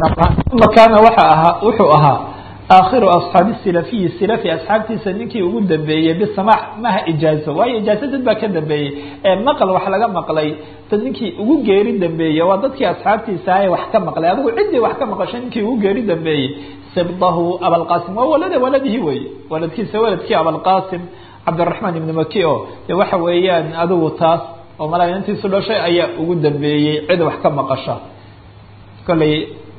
makaana waxa ahaa wuxuu ahaa aakhiru asxaabi silafiyi silafi asxaabtiisa ninkii ugu dambeeyey bisamax maha ijaazo waayo ijaazo dad baa ka dambeeyey ee maqal wax laga maqlay dad ninkii ugu geeri dambeeyey waa dadkii asxaabtiisa ahe wax ka maqlay adigu ciddii wax ka maqashay ninkii ugu geeri dambeeyey sibdahu abalqasim waa walada waladihi wey waladkiisa waladkii abalqasim cabdiraxmaan ibni maki o de waxa weeyaan adigu taas oo malaa intiisu dhashay ayaa ugu dambeeyey cid wax ka maqasha kolley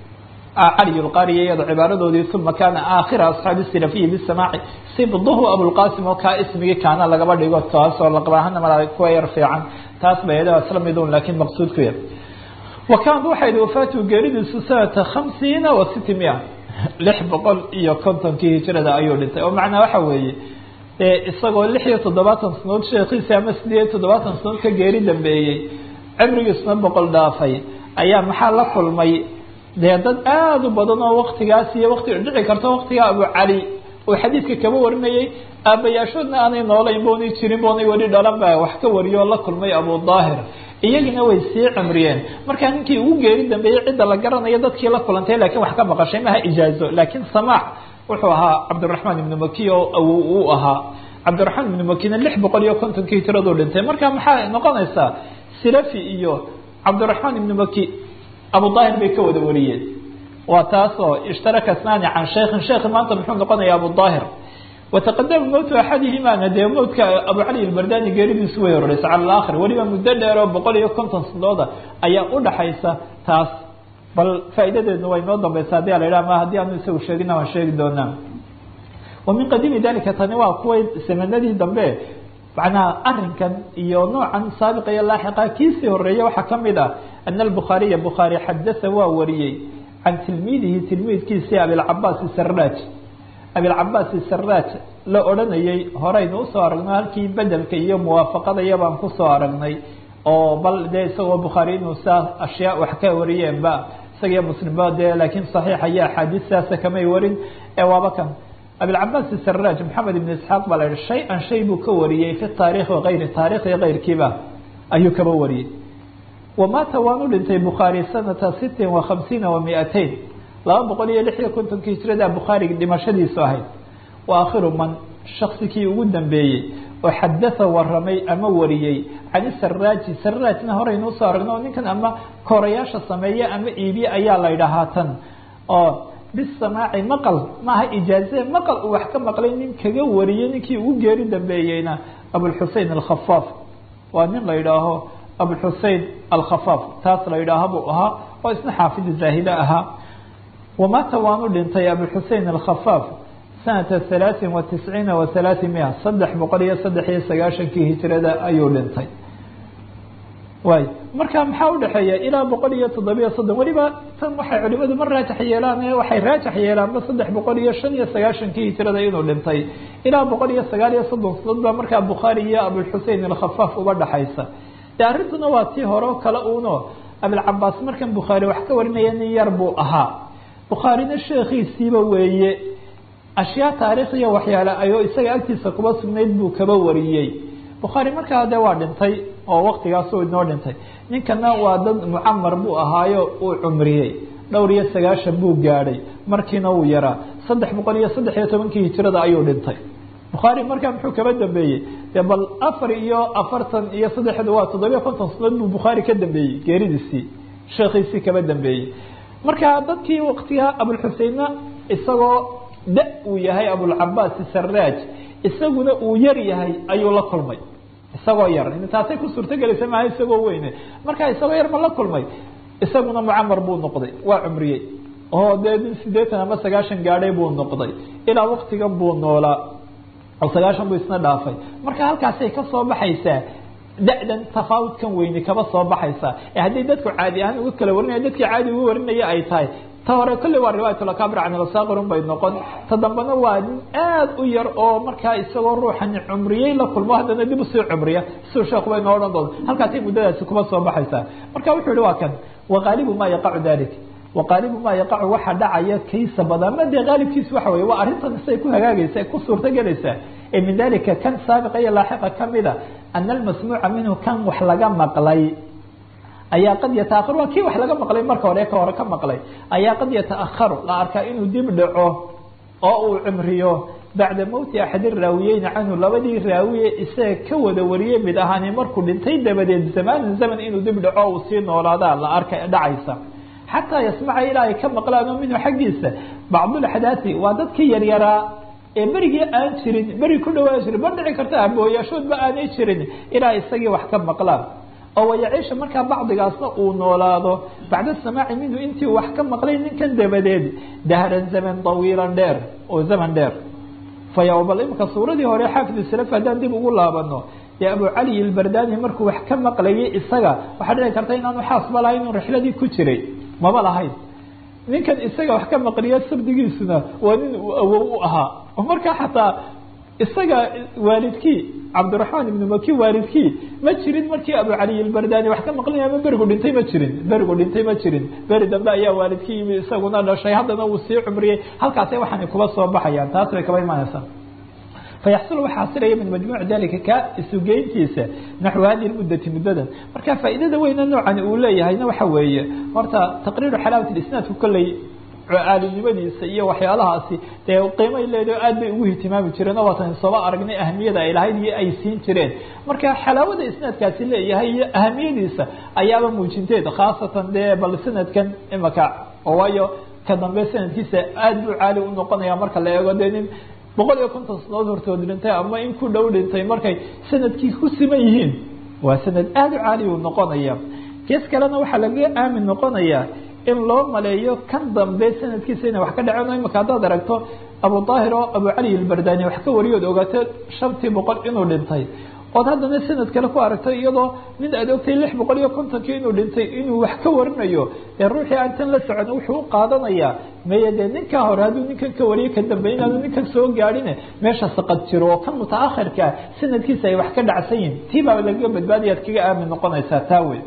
cali lqariya iyado cibaaradoodii uma kaana aakhira asxaabi silafiyi bisamaaci sibduhu abulqasim oo kaa ismigii kaana lagaba dhigo taasoo laqabahana malaa kuwa yar fiican taas bay iyada isla midun laakiin maqsuudku yar wa kaanat waxay ihi wafaatu geeridiisu sanata khamsiina wa siti mia lix boqol iyo kontonkii hijrada ayuu dhintay oo macnaa waxa weeye isagoo lix iyo toddobaatan sanood sheekiisi ama sideed iyo toddobaatan sanood ka geeri dambeeyey cibrigiisuna boqol dhaafay ayaa maxaa la kulmay dee dad aada u badan oo waktigaas iyo wati dhici karto waktigaa abu cali uu xadiidka kaba warinayay aabayaashoodna aanay noolayn boonay jirin boonay weli dhalan ba wax ka wariyo oo la kulmay abu daahir iyagina way sii cimriyeen markaa ninkii ugu geeri dambeeyey cidda la garanayo dadkii la kulantay lakiin wax ka maqashay maha ijaazo laakiin samaax wuxuu ahaa cabdiraxmaan ibnu maki oo awow uu ahaa cabdiraxmaan ibnu makina lix boqol iyo kontonkii hijiraduu dhintay marka maxaa noqonaysaa silafi iyo cabdiraxmaan ibnu maki abu daahir bay ka wada wariyeen waa taasoo ishtaraka snaani can shaykhin sheekhi maanta muxuu noqonaya abu daahir wataqadama mowtu axadihimana dee mowtka abu cali albardani geeridiisu way horeysa cala alaakhir weliba muddo dheer oo boqol iyo konton sanadooda ayaa udhaxaysa taas bal faa'iidadeedna way noo dambaysa hadii la yidhaha ma haddii aanu isagu sheegina waan sheegi doonaa wa min qadiimi dalika tani waa kuway samanadii dambe macnaha arinkan iyo noocan saabiqa iyo laaxiqa kiisii horeeya waxaa kamid ah ana albukhaariya bukhaari xadasa waa wariyey can tilmiidihi tilmiidkiisii abilcabaas saraaj abilcabaas saraaj la odhanayay horeynu usoo aragnay halkii bedelka iyo muwaafaqadaya baan kusoo aragnay oo bal dee isagoo bukhaari inuu saa ashyaa wax ka wariyeenba isaga iyo muslimba dee laakiin saxiixa iyo axaadiis saasa kamay warin ee waaba kan abilcabaas saraaj maxamed ibn isxaaq baa la yihi shay-an shay buu ka wariyey fi taarikhi wagayri taarikh iyo keyrkiiba ayuu kaba wariyey wamaata waanu dhintay bukhaari sanata sitin wa khamsiina wa mi-ateyn laba boqol iyo lix iyo kontonkii hijrada bukhaari dhimashadiisu ahayd wa akhiru man shaksikii ugu dambeeyey oo xadatha waramay ama wariyey can saraaji saraajna horeynu usoo aragno oo ninkan ama korayaasha sameeye ama iibiye ayaa la yidhahaa tan oo bisamaaci maqal maaha ijaaze maqal uu wax ka maqlay nin kaga wariyey ninkii ugu geeri dambeeyeyna abulxusein alkhafaaf waa nin la yidhaaho abulxusein alkhafaaf taas la yidhaaha buu ahaa oo isna xaafid zaahide ahaa wamaata waanu dhintay abulxusein alkhafaaf sanata halaaثin wa tisciina wa halaaثi mia saddex boqol iyo saddex iyo sagaashankii hijrada ayuu dhintay waay marka maxaa udhexeeya ilaa boqol iyo toddobiyo soddon weliba tan waxay culimadu ma raajax yeelaan waxay raajax yeelaanba saddex boqol iyo shan iyo sagaashankii hijrada inuu dhintay ilaa boqol iyo sagaal iyo soddon sanad baa markaa bukhaari iyo abulxusein alkhafaaf uba dhexaysa de arrintuna waa tii hore o kale uno abilcabaas markan bukhaari wax ka warinaya nin yar buu ahaa bukhaarina sheekhiisiiba weeye ashyaa taariikhiya waxyaale ayoo isaga agtiisa kuba sugnayd buu kaba wariyey bukhaari markaa de waa dhintay oo waktigaasuu inoo dhintay ninkana waa dad mucamar buu ahaayo uu cumriyey dhowr iyo sagaashan buu gaadhay markiina wuu yaraa saddex boqol iyo saddex iyo tobankii hijrada ayuu dhintay bukhaari markaa muxuu kaba dambeeyey de bal afar iyo afartan iyo saddexda waa toddobiyo konton sanaod buu bukhaari ka dambeeyey geeridiisii sheekhiisii kaba dambeeyey marka dadkii waktigaa abulxuseinna isagoo da uu yahay abulcabaas saraaj isaguna uu yar yahay ayuu la kulmay isagoo yar taasay ku suurto gelaysa maaha isagoo weyne marka isagoo yar ma la kulmay isaguna mucamar buu noqday waa cumriyey oo dee nin sideetan ama sagaashan gaadhay buu noqday ilaa waktigan buu noolaa oo sagaashan buu isna dhaafay marka halkaasay kasoo baxaysaa da-dan tafaawudkan weyne kaba soo baxaysaa ee haddii dadku caadi ahaan uga kala warinaya dadkii caadi uga warinaya ay tahay ta hore kolley waa riwaayatulakabir can ilsaaqirun bay noqon ta dambena waa nin aad u yar oo markaa isagoo ruuxani cumriyey la kulmo haddana dib usii cumriya siduu sheekhu bay noo odhan doonta halkaasay muddadaasi kuma soo baxaysaa marka wuxuu yihi waa kan waqaalibu maa yaqacu dalik waqaalibu maa yaqacu waxa dhacaya kaysa badan ama dee qaalibkiisu waxa weye waa arrintan siday ku hagaagaysa ku suurto gelaysaa ee min dalika kan saabiqa iyo laaxiqa kamida ana almasmuuca minhu kan wax laga maqlay ayaa qad yataakharu waa kii wax laga maqlay marka hore ka hore ka maqlay ayaa qad yataakharu la arkaa inuu dib dhaco oo uu cimriyo bacda mowti axad raawiyeyni canhu labadii raawiye isaga ka wada wariyey mid ahaani markuu dhintay dabadeed zamaanan zaman inuu dib dhaco uu sii noolaadaa la arka dhacaysa xataa yasmaca ilaa ay ka maqlaan oo minhu xaggiisa bacdulaxdaati waa dadkii yaryaraa ee berigii aan jirin beri ku dhawaan jirin ma dhici karta abooyaashoodba aanay jirin ilaa isagii wax ka maqlaan oo wayaciisha markaa bacdigaasna uu noolaado bacda samaaci minhu intii wax ka maqlay ninkan dabadeed dahran zaman tawiilan dheer oo zaman dheer faya bal imika suuradii hore xaafid salaf haddaan dib ugu laabano dee abu cali ilbardani markuu wax ka maqlayay isaga waxaa dhici karta inaanu xaasba lahayn inuu rixladii ku jiray maba lahayn ninkan isaga wax ka maqliya sardigiisuna waa nin uu awow u ahaa oo markaa xataa isaga waalidkii cabdiraxmaan ibnu maki waalidkii ma jirin markii abu cali ilbardani wax ka maqlinaya ma berigu dhintay ma jirin berigu dhintay ma jirin beri dambe ayaa waalidkii yimi isaguna dhashay haddana uu sii cumriyey halkaasay waxaanay kuba soo baxayaan taas bay kaba imaanaysaa fayaxsul waxaa xasilaya min majmuuc dalika ka isugeyntiisa naxwi hadihi lmuddati muddadan marka faa'iidada weyna noocani uu leeyahayna waxa weeye horta taqriiru xalaawat isnaadku kolley caalimnimadiisa iyo waxyaalahaasi dee qiimay leedaho aad bay ugu ihtimaami jireen oo waatan sooba aragnay ahamiyada ay lahayd iyo ay siin jireen marka xalaawada isnaadkaasi leeyahay iyo ahamiyadiisa ayaaba muujinteed khaasatan dee bal sanadkan imaka oo waayo ka dambe sanadkiisa aad buu caali u noqonaya marka la eego dee nin boqol iyo konton sanadood hortood dhintay ama in ku dhow dhintay markay sanadkii ku siman yihiin waa sanad aada u caali u noqonaya gees kalena waxaa laga aamin noqonayaa in loo maleeyo kan dambe sanadkiisa inay wax ka dhaceen o imika haddaad aragto abu daahir oo abu cali ilbardani wax ka wariyood ogaato shantii boqol inuu dhintay ood haddana sanad kale ku aragtay iyadoo nin aad ogtay lix boqol iyo kontonkii inuu dhintay inuu wax ka warinayo dee ruuxii aan tan la socon wuxuu u qaadanayaa meye dee ninkaa hore hadduu ninkan ka wariyay ka dambe inaanu ninkan soo gaadhine meesha saqad jiro oo kan mutaakhirkaa sanadkiisa ay wax ka dhacsan yihin tii baa lagaga badbaadaya ad kaga aamin noqonaysaa taa wey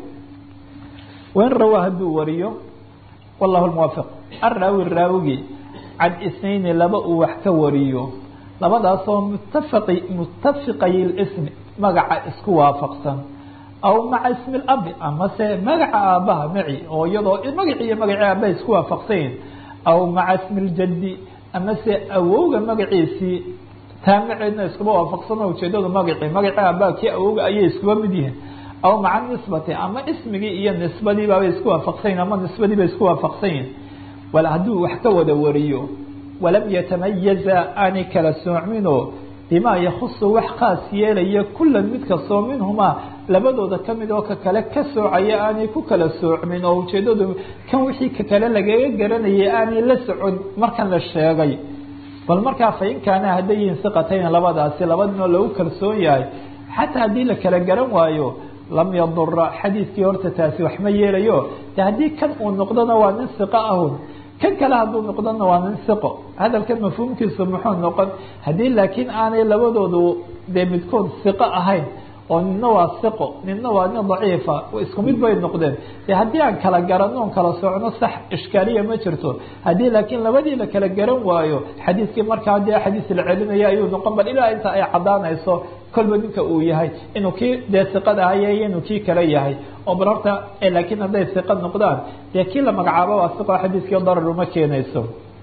wain rawaa hadduu wariyo wallahu muwaafiq araawi raawigi can isnayni laba uu wax ka wariyo labadaasoo mutafaqi mutafiqay lismi magaca isku waafaqsan aw maca ismi labi amase magaca aabbaha maci oo iyadoo magaci iyo magaci aabbaha isku waafaqsanyihin aw maca ismi ljaddi amase awowga magaciisii taa maceedna iskuba waafaqsan oo ujeedadu magaci magaci aabbaha kii awowga ayay iskuba mid yihiin aw maca nisbati ama ismigii iyo nisbadii baabay isku waafaqsanyihin ama nisbadii bay isku waafaqsan yihin wala hadduu wax ka wada wariyo walam yatamayaza aanay kala soocminoo bimaa yakusu wax khaas yeelaya kulan mid kastoo minhumaa labadooda kamid oo ka kale ka soocaya aanay ku kala soocmin oo ujeedadu kan wixii ka kale lagaga garanayay aanay la socon markan la sheegay bal markaa fain kaana hadday yihiin siqatayn labadaasi labadinoo lagu kalsoon yahay xataa haddii la kala garan waayo lam yadura xadiidkii horta taasi wax ma yeelayo de haddii kan uu noqdona waa nin siqo ahun kan kale hadduu noqdona waa nin siqo hadalkan mafhuumkiisu muxuu noqon haddii laakiin aanay labadoodu dee midkood siqo ahayn oo nina waa siqo nina waa nin daciifa isku mid bay noqdeen de haddii aan kala garanno on kala socno sax ishkaaliya ma jirto haddii laakiin labadii la kala garan waayo xadiidkii markaa dee xadiis la celinaya ayuu noqon bal ilaa inta ay caddaanayso kolba ninka uu yahay inuu kii dee siqad ahaya iyo inuu kii kale yahay oo bal horta laakiin hadday siqad noqdaan dee kii la magacaabo waa siqo xadiiskii darar uma keenayso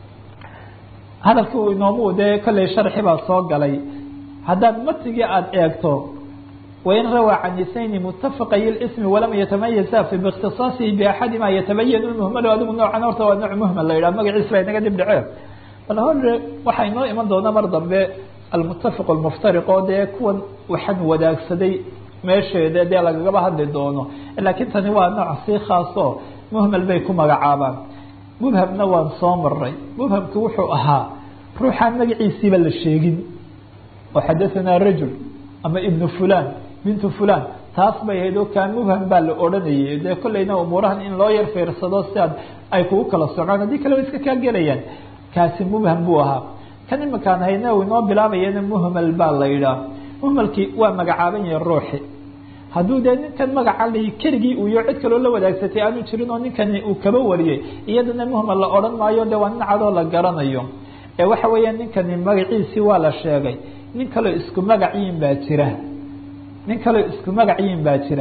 hadalkii uu inoomu dee kolley sharxi baa soo galay haddaad matigii aada eegto wain rawaa can isnayni mutafaqay ismi walam yatamayaza fi bikhtisaasihi biaxadima yatabayan muhmalu adigu noocan horta waa nooc muhmal la yidhaha magaciis baa inaga dib dhaceen bal hore waxaa inoo iman doona mar dambe almutafiq almuftariq oo dee kuwan waxaan wadaagsaday meesheeda dee lagagaba hadli doono laakiin tani waa nooc sii khaaso muhmal bay ku magacaabaan mubhamna waan soo maray mubhamku wuxuu ahaa ruuxaan magaciisiiba la sheegin oo xadahanaa rajul ama ibnu fulan bintu fulan taas bay ahayd oo kaan mubham baa la odhanayay dee kollayna umuurahan in loo yar fiirsado si aad ay kugu kala socaan haddii kale wa iska kaa gelayaan kaasi mubham buu ahaa kan imakaan hayna u inoo bilaabayana muhmal baa la yidhaah muhmalkii waa magacaaban yahay ruuxi hadduu dee ninkan magaca lahi keligii uu iyo cid kaloo la wadaagsatay aanu jirin oo ninkani uu kaba wariyey iyadana muhmal la odhan maayo de waa nin cadoo la garanayo ee waxa weeya ninkani magaciisii waa la sheegay nin kaloo isku magac yiin baa jira nin kaloo isku magac yiin baa jira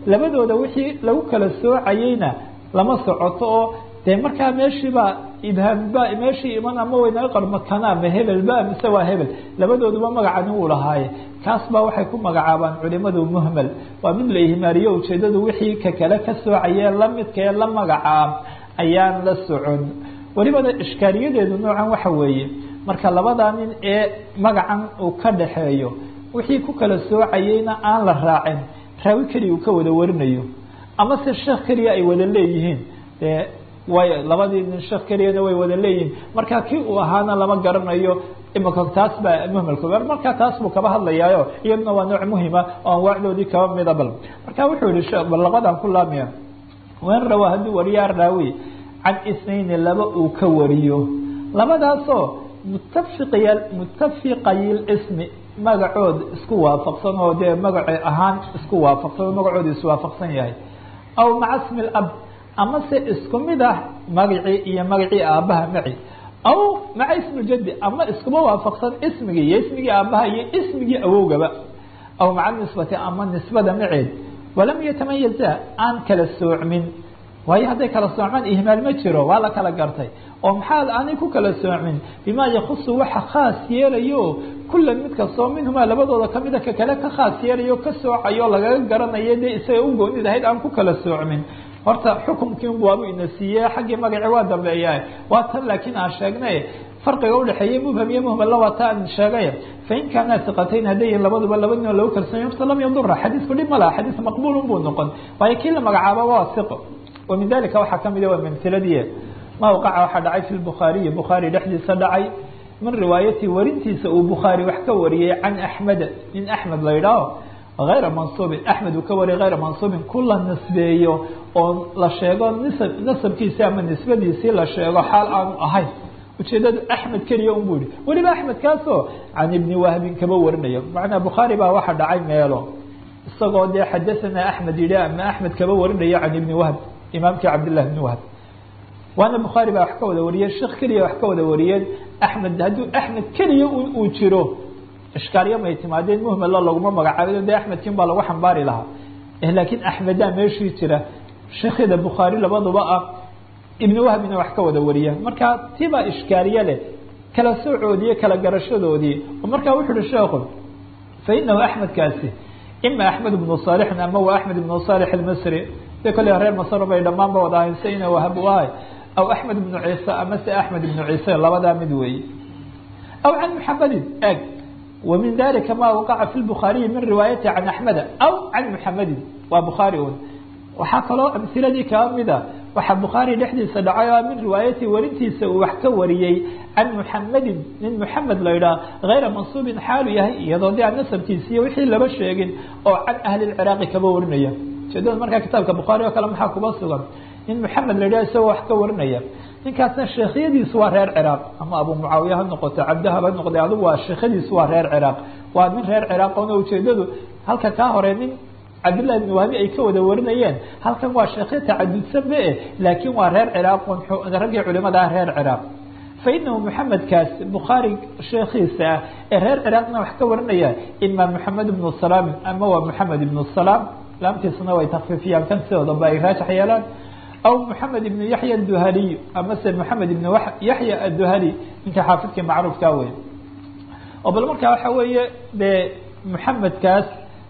labadooda wixii lagu kala soocayeyna lama socoto oo dee markaa meeshiibaa ibhaamba meeshii iman ama waynaga qarmakana ma hebel ba mise waa hebel labadooduba magacani wuu lahaaye kaas baa waxay ku magacaabaan culimadu muhmel waa mid la ihmaariyo ujeedadu wixii ka kale ka soocayee lamidkaee la magacaab ayaan la socon welibana ishkaaliyadeedu noocan waxa weeye marka labadaa nin ee magacan uu ka dhaxeeyo wixii ku kala soocayeyna aan la raacin raawi keliya uu ka wada warinayo ama se sheekh keliya ay wada leeyihiin dee way labadii nin sheekh keliyana way wada leeyihiin marka kii uu ahaana lama garanayo imika taas baa muhmalka marka taas buu kaba hadlayaayo iyaduna waa nooc muhima oo anwaacdoodii kaba mida bal marka wuxuu yihi bal labadan ku laamiya wen rawa hadduu wariyaa raawi can isnayni laba uu ka wariyo labadaasoo mutafiqya mutafiqayil ismi magacood isku waafaqsan oo dee magaci ahaan isku waafaqsan oo magacooda iswaafaqsan yahay aw maca smi lab ama se isku mid ah magacii iyo magacii aabbaha maci aw maca ismi jadi ama iskuma waafaqsan ismigii iyo ismigii aabbaha iyo ismigii awowgaba aw maca nisbati ama nisbada maceed walam yatamayaza aan kala soocmin waayo hadday kala soocmaan ihmaal ma jiro waa la kala gartay oo maxaa aanay ku kala soocmin bimaa yakusu waxa khaas yeelayo kula mid kastoo minhumaa labadooda kamida ka kale ka khaas yeelayo ka soocayo lagaga garanayo dee isaga u goonid ahayd aan ku kala soocmin horta xukumkii waabu ina siiye xaggii magaci waa dambeeya waa tan laakiin aan sheegnay farqiga udhexeeyey mubham iyo muhmalla waa ta aan sheegay fain kaanaa siqatayn hadday yihin labaduba laba nin oo lagu kalsoonyo horta lam yadura xadiisku dhib ma laha xadiis maqbuulun buu noqon waayo kii la magacaaba waa siqo ومن ذلika waxaa kamida waa mمثladii ma waqaca waxaa dhacay في الbخاaرiي bخaarي dhexdiisa dhacay min riwaayati warintiisa uu bخaarي wax ka wariyey can أحmed nin أحmed la idhaaho غayra maنصuبin أحmed uu ka wariyay غayra maنصuبin kula nisbeeyo oo la sheego nasabkiisi ama nisbadiisii la sheego xaal aanu ahayn ujeedadu أحmed keliya un bu yihi weliba أحmed kaasoo can iبni wahbin kaba warinaya macnaa bخaarي baa waxa dhacay meelo isagoo dee xadaثana أحmed yihi ama أحmed kaba warinaya can iبni whb imaamkii cabdالlah بn whb waana bukhaarي baa wax ka wada wariyey sheekh keliya wax ka wada wariyeen axmed hadduu axmed keliya uu jiro ishkaalyo may timaadeen muhmalo laguma magacaabay de axmedkin baa lagu xambaari lahaa laakiin axmedaa meeshii jira sheekhida bukhaari labaduba ah ibn wahbina wax ka wada wariya marka tibaa ishkaaliye leh kala soocoodii kala garashadoodii oo markaa wuxu uhi sheekhu fainahu axmedkaasi ima axmed ibnu saalixin ama waa axmed ibnu saalix almasri de kole reer masr bay dhamaanba wada ahayn se ina wahab u ahay aw axmed ibnu ciise ama se axmed ibnu ciise labadaa mid weeye aw can muxamedin eg wa min dalika ma waqaca fi lbukhaariyi min riwaayati can axmeda aw can muxamedin waa bukhaari un waxaa kaloo amhiladii kaba mida waxaa bukhaari dhexdiisa dhacay oo min riwaayati warintiisa uu wax ka wariyey can muxamedin nin muxamed la idhaah hayra mansuubin xaalu yahay iyadoo de aan nasabkiisa iyo wixii laba sheegin oo can ahli lciraaqi kaba warinaya ujeedada markaa kitaabka bukhaari oo kale maxaa kuba sugan nin maxamed la idhaha isagoo wax ka warinaya ninkaasna sheekhyadiisu waa reer ciraaq ama abu mucaawiya ha noqoto cabdahab ha noqde adigu waa sheekhadiisu waa reer ciraaq waa nin reer ciraaq oona ujeedadu halka kaa hore nin cabdillahi ibn wahbi ay ka wada warinayeen halkan waa sheekhyo tacadudsan be e laakiin waa reer ciraaq raggii culimada ah reer ciraaq fainahu muxamedkaas bukhaari sheekhiisa ah ee reer ciraaqna wax ka warinaya ima moxamed ibnu salaam ama waa moxamed ibnu salaam laamtiisuna way takfifiyaan kan sidoodaba ay raajix yeelaan aw moxamed ibnu yaxya aduhaliy ama se moxamed ibnu yaxya aduhali ninka xaafidkii macruufka wey oo bal markaa waxa weeye dee moxamedkaas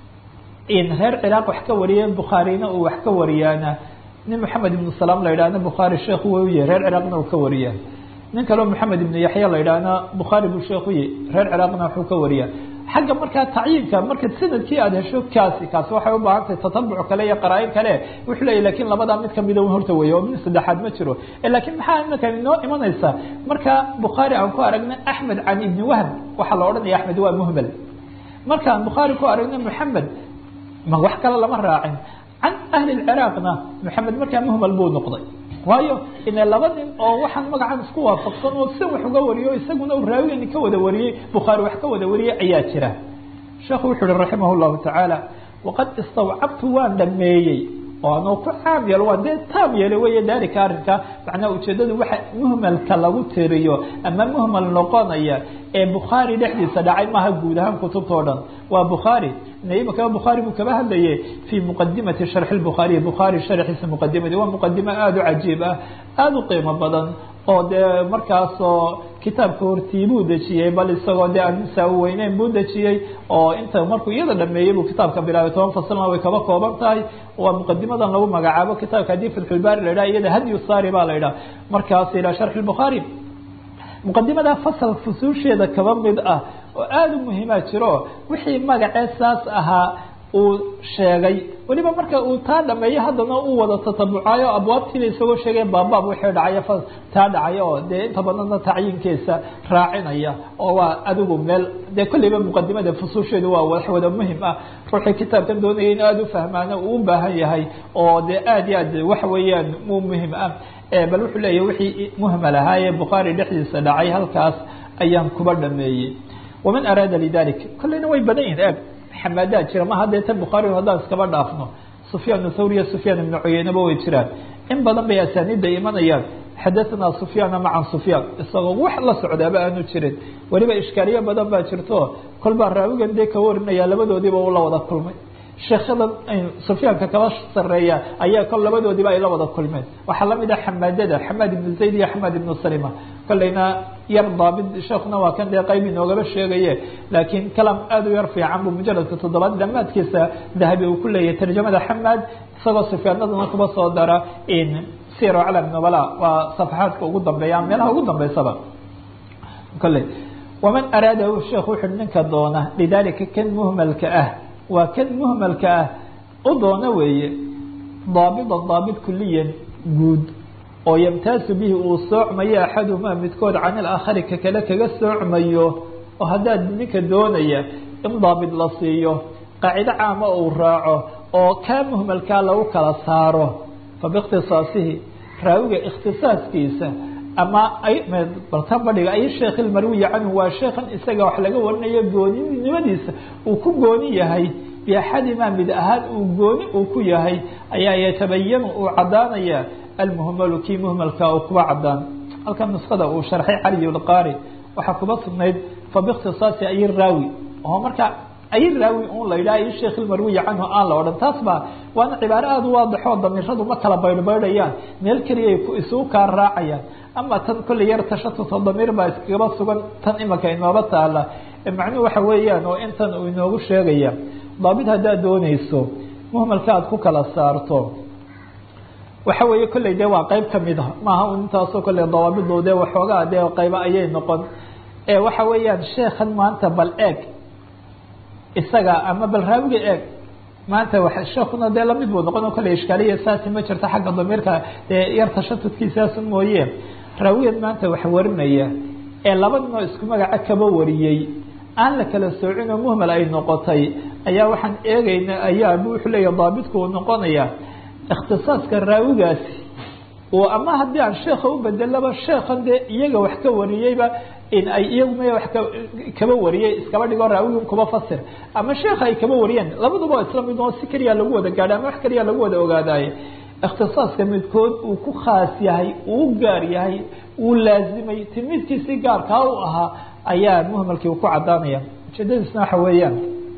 in reer ciraaq wax ka wariyeen bukhaarina uu wax ka wariyaana nin moxamed ibnu salaam la yidhahna bukhaari sheekhu wa uyahy reer ciraaqna uu ka wariya nin kaleo moxamed ibnu yaxya la yidhaahna bukhaari buu sheekhu yahy reer ciraaqna waxuu ka wariya xagga markaa tacyiinka marka sanadkii aada hesho kaasi kaasi waxay u baahan tahay tatabuc kale iyo qaraa-in kale wuxuu leeyahy lakin labadaa mid kamida horta weeye oo mid saddexaad ma jiro lakin maxaa imika inoo imanaysa marka bukhaari aan ku aragna axmed can ibni wahb waxaa la odhanaya axmed waa muhmel markaan bukhaari ku aragna moxamed ma wax kale lama raacin can ahli lciraaqna moxamed markaa muhmel buu noqday waayo ina laba nin oo waxaan magacan isku waafaqsan oo si wax uga wariyo isaguna uu raawigani ka wada wariyey bukhaari wax ka wada wariyey ayaa jira sheekhu wuxu uhi raximah llahu tacaala waqad istawcabtu waan dhameeyey oo anoo ku caam yeelo waa dee taam yeelo weeye daalika arrinka macnaha ujeedadu waxa muhmalka lagu tiriyo ama muhmal noqonaya ee bukhaari dhexdiisa dhacay maaha guud ahaan kutubta o dhan waa bukhaari imaka bukhaari buu kaba hadlaye fii muqadimati sharxi lbukhaariy bukhaari sharxiisa muqadimadi waa muqadimo aada u cajiib ah aada u qiimo badan oo dee markaasoo kitaabka hortii buu dejiyey bal isagoo dee ansaa u weyneyn buu dejiyey oo inta markuu iyada dhameeyey buu kitaabka bilaabay toban faslna way kaba kooban tahay waa muqadimadan lagu magacaabo kitaabka haddii fatxulbaari la idhaha iyada hadyu saari baa la idhaha markaas ilaa sharxi lbukhaari muqadimada fasal fusuusheeda kaba mid ah oo aada u muhiimaa jiro wixii magacee saas ahaa uu sheegay weliba marka uu taa dhameeyo haddana uu wada tatabucayo abwaabtiiba isagoo sheegay baabaab wixii dhacaya taa dhacaya oo dee inta badanna tacyiinkiisa raacinaya oo waa adigu meel dee kolleyba muqadimada fusuusheedu waa wax wada muhim ah ruuxii kitaabkan doonaya in aada u fahmaana uu u baahan yahay oo dee aada iyo aad waxa weeyaan mu muhim ah bal wuxuu leeyahy wixii muhmal ahaaye bukhaari dhexdiisa dhacay halkaas ayaan kuba dhameeyey waman araada lidalik kolleyna way badan yihin eeg xamaadaa jira ma haddee tan bukhaari haddaan iskaba dhaafno sufyaan thawriya sufyaan ibnu cuyeynaba way jiraan in badan bay asaaniidda imanayaan xadahanaa sufyaana macan sufyaan isagoo wax la socdaaba aanu jirin weliba ishkaaliyo badan baa jirto kolbaa raawigan dee ka warinaya labadoodiiba uu la wada kulmay sheekhadan sufyaanka kaba sareeya ayaa kol labadoodiiba ay la wada kulmeen waxaa lamid ah xamaadada xamaad ibnu zayd iyo xamaad ibnu salima kolleyna yar daabid sheekuna waa kan dee qayb inoogaba sheegaye laakiin kalam aada u yar fiican buu mujaladka toddobaad dhamaadkiisa dahabi uu ku leeyahay tarjamada xamaad isagoo sufyaanadana kuba soo dara siro calam nubala waa safaxaadka ugu dambeeya meelaha ugu dambeysaba kolley waman araada sheekh wuxu ninka doona lidalika kan muhmalka ah waa kan muhmalka ah u doona weeye daabidan daabit kuliyan guud oo yamtaasu bihi uu soocmayo axadumaa midkood can ilaakhari ka kale kaga soocmayo oo haddaad ninka doonaya in daabit la siiyo qaacido caama uu raaco oo kaa muhmalkaa lagu kala saaro fa biikhtisaasihi raawiga ikhtisaaskiisa ama baltan badhiga ay sheekh ilmarwiya canhu waa sheekhan isaga wax laga warinayo gooninimadiisa uu ku gooni yahay biaxadimaa mid ahaan uu gooni uu ku yahay ayaa yatabayanu uu cadaanaya almuhmalu kii muhmalka uu kuba cadaan halkan nuskhada uu sharxay cali lqaari waxaa kuba sugnayd fa biikhtisaasi ay raawi oo marka ay raawi un la yidhaha ay sheekh ilmarwiya canhu aan la odhan taas baa waana cibaaro aada u waadixoo damiradu ma kala baydhbaydhayaan meel keliyay isugu kaa raacayaan ama tan kolley yar tashatut damiir baa iskagaba sugan tan imika inooba taala macnuhu waxa weeyaan oo intan uu inoogu sheegaya daabit haddaad dooneyso muhmalka aad ku kala saarto waxa weeye kolley dee waa qeyb kamid a maaha un intaasoo kolley dawaabidu dee waxoogaa dee qayba ayay noqon waxa weeyaan sheekhan maanta bal eeg isaga ama bal raawiga eeg maanta wa sheekuna dee lamid buu noqon kolley ishkaaliya saasi ma jirto xagga damiirka dee yar tashatudkiisaasun mooye raawigan maanta wax warinaya ee laba ninoo isku magaca kaba wariyey aan la kala soocin oo muhmal ay noqotay ayaa waxaan eegayna ayaa wuxuu leeya daabitku uu noqonaya ikhtisaaska raawigaasi oo ama haddii aan sheekha u bedelaba sheekhan dee iyaga wax ka wariyeyba in ay iyaguma wax ka kaba wariyey iskaba dhigoo raawigin kuba fasir ama sheekha ay kaba wariyeen labaduba isla mid oo si keliya lagu wada gaadha ama wax keliya lagu wada ogaadaaye ikhtisaaska midkood uu ku khaas yahay uu gaar yahay uu laazimay timidkiisi gaarkaa u ahaa ayaa muhmalkii ku cadaanaya ujeedadiisna waxa weeyaan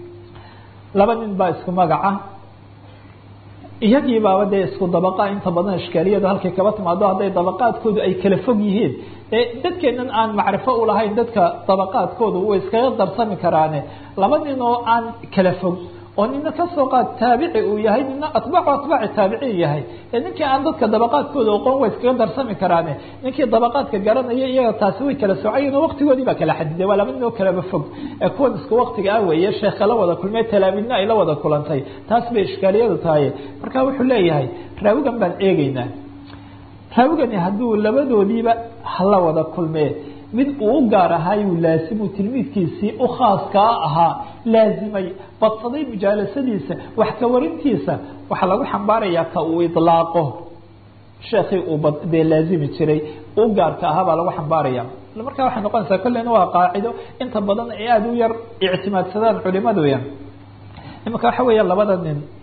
laba nin baa isku magaca iyagii baaba dee isku dabaqa inta badan ishkaaliyadu halkay kaba timaado hadday dabaqaadkoodu ay kala fog yihiin ee dadkeenan aan macrifo ulahayn dadka dabaqaadkoodu way iskaga darsami karaane laba nin oo aan kala fog oo nina kasoo qaad taabici uu yahay nina atbaacu atbaaci taabiciin yahay ee ninkii aan dadka dabaqaadkooda oqoon way iskaga darsami karaane ninkii dabaqaadka garanaya iyaga taasi way kala socayen oo waktigoodii baa kala xadiday waa laba nin oo kalaba fog ee kuwan isku waktiga ah weeye sheekha la wada kulmee talaamidna ay la wada kulantay taas bay ishkaaliyadu tahay marka wuxuu leeyahay raawigan baan eegeynaa raawigani hadduu labadoodiiba hala wada kulmee mid uu u gaar ahaayuu laasimu tilmiidkiisii u khaaskaa ahaa laazimay badsaday mujaalasadiisa wax ka warintiisa waxaa lagu xambaarayaa ka uu ilaaqo sheekii uu dee laazimi jiray u gaarka ahaa baa lagu xambaaraya markaa waxay noqonaysaa kolleyna waa qaacido inta badan ay aada u yar ictimaadsadaan culimadu ya imanka waxa weeya labada nin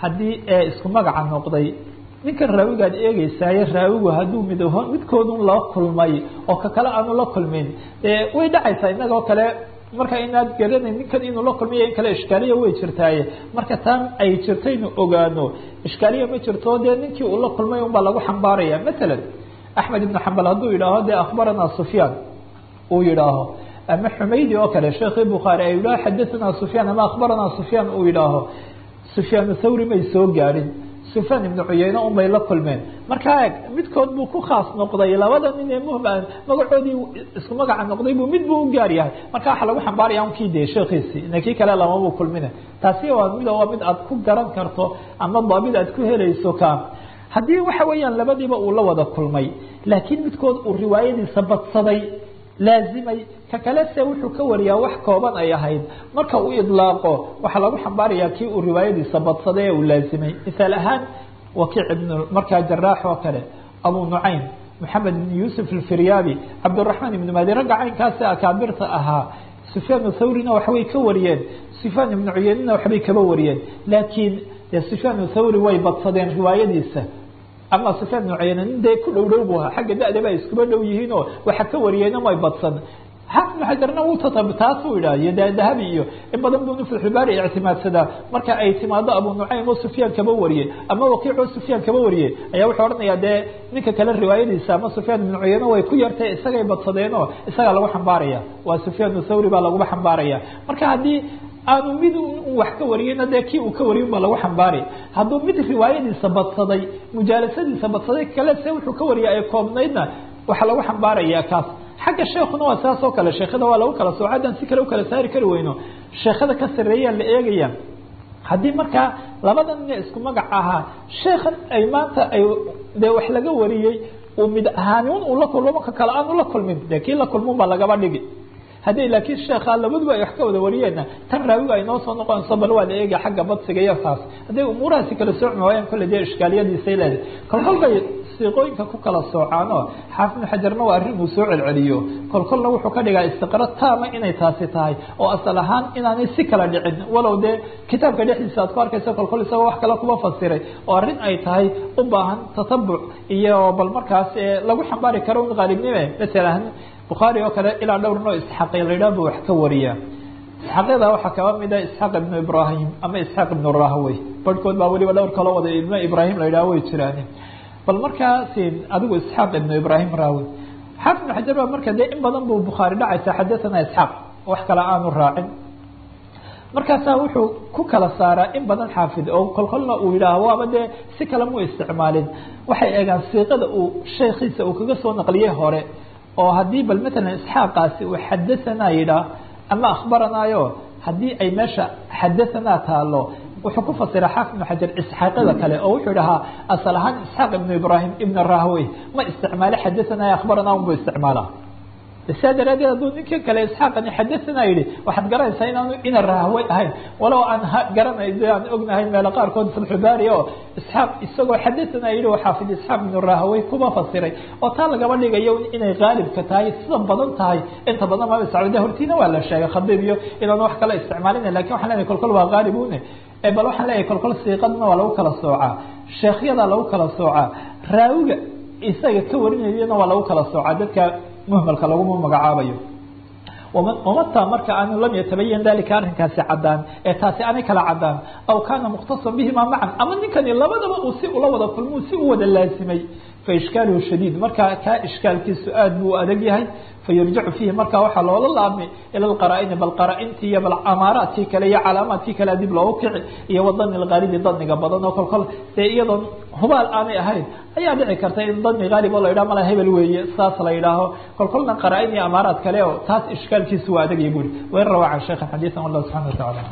haddii ee isku magaca noqday ninkan raawigaad eegeysaaye raawigu hadduu mid midkoodun la kulmay oo ka kale aanu la kulmin way dhacaysaa inagoo kale marka inaad garanayn ninkan inuu la kulmiyo in kale ishkaaliya way jirtaaye marka taan ay jirtaynu ogaano ishkaaliya ma jirto dee ninkii uu la kulmay unbaa lagu xambaaraya matalan axmed ibnu xambal hadduu yidhaaho dee akhbaranaa sufyaan uu yidhaaho ama xumaydi oo kale sheekii bukhaari ay yidhaho xadahanaa sufyaan ama akhbaranaa sufyaan uu yidhaaho sufyaan thawri may soo gaadhin sufyaan ibnu cuyeyne unbay la kulmeen markaa eg midkood buu ku khaas noqday labada nin ee muhim magacoodii isku magaca noqday buu mid buu u gaar yahay marka waxaa lagu xambaaraya unkii de sheekiisi ina kii kale lamabuu kulmina taasi waa mid waa mid aad ku garan karto ama daabid aad ku helayso ka haddii waxa weeyaan labadiiba uu la wada kulmay laakiin midkood uu riwaayadiisa badsaday laazimay ka kale se wuxuu ka wariyaa wax kooban ay ahayd marka uu idlaaqo waxaa lagu xambaarayaa kii uu riwaayadiisa badsaday ee uu laazimay misaal ahaan wakiic ibn markaa jaraax oo kale abu nucaym maxamed ibn yuusuf alfiryaabi cabdiraxmaan ibn madi ragga caynkaasi akaabirta ahaa sufyaan thawrina waxbay ka wariyeen sufyaan ibnu cuyeynina waxbay kaba wariyeen laakiin sufyaan thawri way badsadeen riwaayadiisa ama sufyaan ibnu cuyeyne nin dee ku dhow dhow bu ahaa xagga da-daba ay iskuba dhow yihiin oo waxa ka wariyeyna may badsan xaafid ibnu xajarna wuu tatab taasuu idhaha iyo dahabi iyo in badan buu nuflxubaari ictimaadsadaa marka ay timaado abu nucaym oo sufyaan kaba wariyey ama wakiic oo sufyaan kaba wariyey ayaa wuxuu odhanayaa dee ninka kale riwaayadiisa ama sufyaan ibnu cuyeyne way ku yartay isagay badsadeen oo isagaa lagu xambaaraya waa sufyaan thawri baa laguba xambaaraya marka haddii aanu mid wax ka wariyeyna dee kii uu ka wariyin baa lagu xambaari hadduu mid riwaayadiisa badsaday mujaalasadiisa badsaday kale se wuxuu ka wariya ay koobnaydna waxaa lagu xambaaraya kaas xagga sheekuna waa saas oo kale sheekada waa lagu kala sooco haddaan si kale u kala saari kari weyno sheekada ka sareeyaan la eegaya haddii markaa labada nin isku magac ahaa sheekan ay maanta ay dee wax laga wariyey uu mid ahaanin uu la kulmo ka kale aanu la kulmin dee kii la kulmun baa lagaba dhigi haddii laakiin sheekha labaduba ay wax ka wada wariyeenna tan raawiga ay noo soo noqonayso bal waa la eega xagga badsiga iyo taas hadday umuurahaasi kala sooci waayaan kolle dee ishkaaliyadiisay leedahay kolkol bay siiqooyinka ku kala soocaanoo xaafid ibnu xajarna waa arrin uu soo celceliyo kolkolna wuxuu ka dhigaa istiqra taama inay taasi tahay oo asal ahaan inaanay si kala dhicin walow dee kitaabka dhexdiisa aad ku arkaysa kolkol isagoo wax kale kuma fasiray oo arrin ay tahay u baahan tatabuc iyo bal markaas lagu xambaari karo un qaalibnime masalan bukhaari oo kale ilaa dhowr noo isxaaqi la yidhaha buu wax ka wariyaa isxaaqyada waxaa kaba mida isxaaq ibnu ibrahim ama isxaaq ibnu rahwey barhkood baa weliba dhowr kaloo wada ibnu ibrahim la yidhaha way jiraan bal markaasi adigu isxaaq ibnu ibrahim rahwey xaafid ibnu xajar baa marka dee in badan buu bukhaari dhacaysa xadathana isxaaq wax kale aanu raacin markaasaa wuxuu ku kala saaraa in badan xaafid oo kolkolna uu yidhaaho waaba dee si kale mu isticmaalin waxay eegaan siiqada uu sheekhiisa uu kaga soo naqliyey hore oo haddii bal matalan isxaaqaasi uu xadahanaa yidhaah ama akhbaranaayo haddii ay meesha xadahanaa taalo wuxuu ku fasira xaafid ibnu xajar isxaaqyada kale oo wuxuu dhahaa asal ahaan isxaaq ibnu ibrahim ibn rahwey ma isticmaalo xadahanaa akhbaranaa unbuu isticmaalaa saa daraadeed hadduu ninka kale isxaaqani xadahanaa yihi waxaad garanaysaa inaanu ina rahwey ahayn walow aan garanay aan ognahay meelo qaarkood fatxubaari oo isxaaq isagoo xadahanaa yihi xaafid isxaaq ibnu rahwey kuma fasiray oo taa lagaba dhigayo inay qaalibka tahay sida badan tahay inta badan maba isticmaal de hortiina waa la sheegay khadiib iyo inaanu wax kale isticmaalina lakin waxan lenahay kolkol waa qaalibune bal waxaan leeyahay kolkol siiqadna waa lagu kala soocaa sheekhyada lagu kala soocaa raawiga isaga ka warinayana waa lagu kala soocaa dadka muhmalka laguma magacaabayo wamata marka aanu lam yatabayan dalika arrinkaasi cadaan ee taasi aanay kala cadaan aw kaana mukhtasan bihima macan ama ninkani labadaba uu si ula wada kulmo si u wada laasimay faishkaaluhu shadiid marka kaa ishkaalkiisu aad buu adag yahay fayurjacu fiihi marka waxaa loola laabmay ila lqaraa-ini bal qaraa-intii iyo bal amaaraadkii kale iyo calaamaadkii kale dib loogu kici iyo wadani lgaalibi daniga badan oo kolkol dee iyadoon hubaal aanay ahayn ayaa dhici karta in dani haalib oo la yidhaho mala hebel weeye saas la yidhaaho kolkolna qaraa-in iyo amaaraad kale oo taas ishkaalkiisu waa adagya buri wain rawaa can sheikhan xadiisan wallahu subxana wa tacala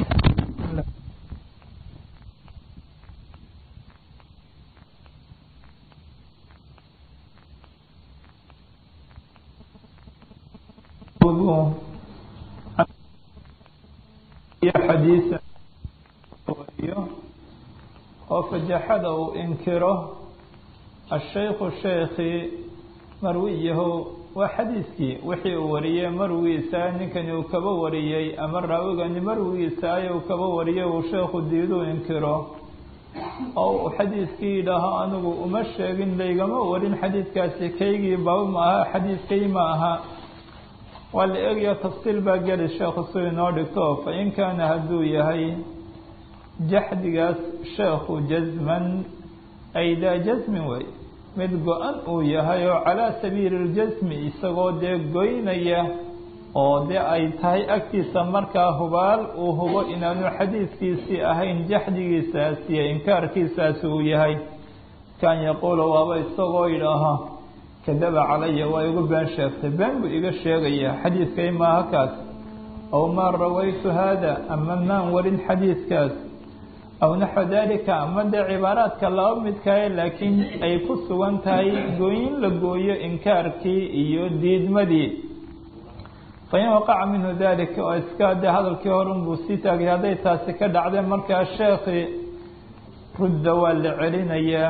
xadiisa wariyo oo fajaxada uu inkiro ashaykhu sheekhi marwiyahu waa xadiiskii wixii uu wariyey marwigiisa ninkani uu kaba wariyey ama raawigani marwigiisa ay uu kaba wariyey uu sheekhu diiduu inkiro oo uu xadiidkii yidhaaho anigu uma sheegin laygama warin xadiidkaasi kaygii baba ma aha xadiidkay ma aha waa la eegaya tafsiil baa geli sheekhu si inoo dhigto fa in kaana hadduu yahay jaxdigaas sheekhu jasman ay daa jasmin wey mid go-an uu yahay oo calaa sabiili اljasmi isagoo dee goynaya oo dee ay tahay agtiisa markaa hubaal uu hubo inaanu xadiidkiisii ahayn jaxdigiisaas iyo inkaarkiisaasi uu yahay kan yaquulu waaba isagoo yidhaaha kadaba calaya waa igu been sheegtay been buu iga sheegayaa xadiidkay maaha kaas aw maa rawaytu haada ama maan warin xadiidkaas aw naxو dalika ama dee cibaaraadka laba midkae laakiin ay ku sugan tahay gooyin la gooyo inkaarkii iyo diidmadii fain waqaca minhu dalika oo iska dee hadalkii hore unbuu sii taagay hadday taasi ka dhacdee markaa sheekhi rudda waa la celinayaa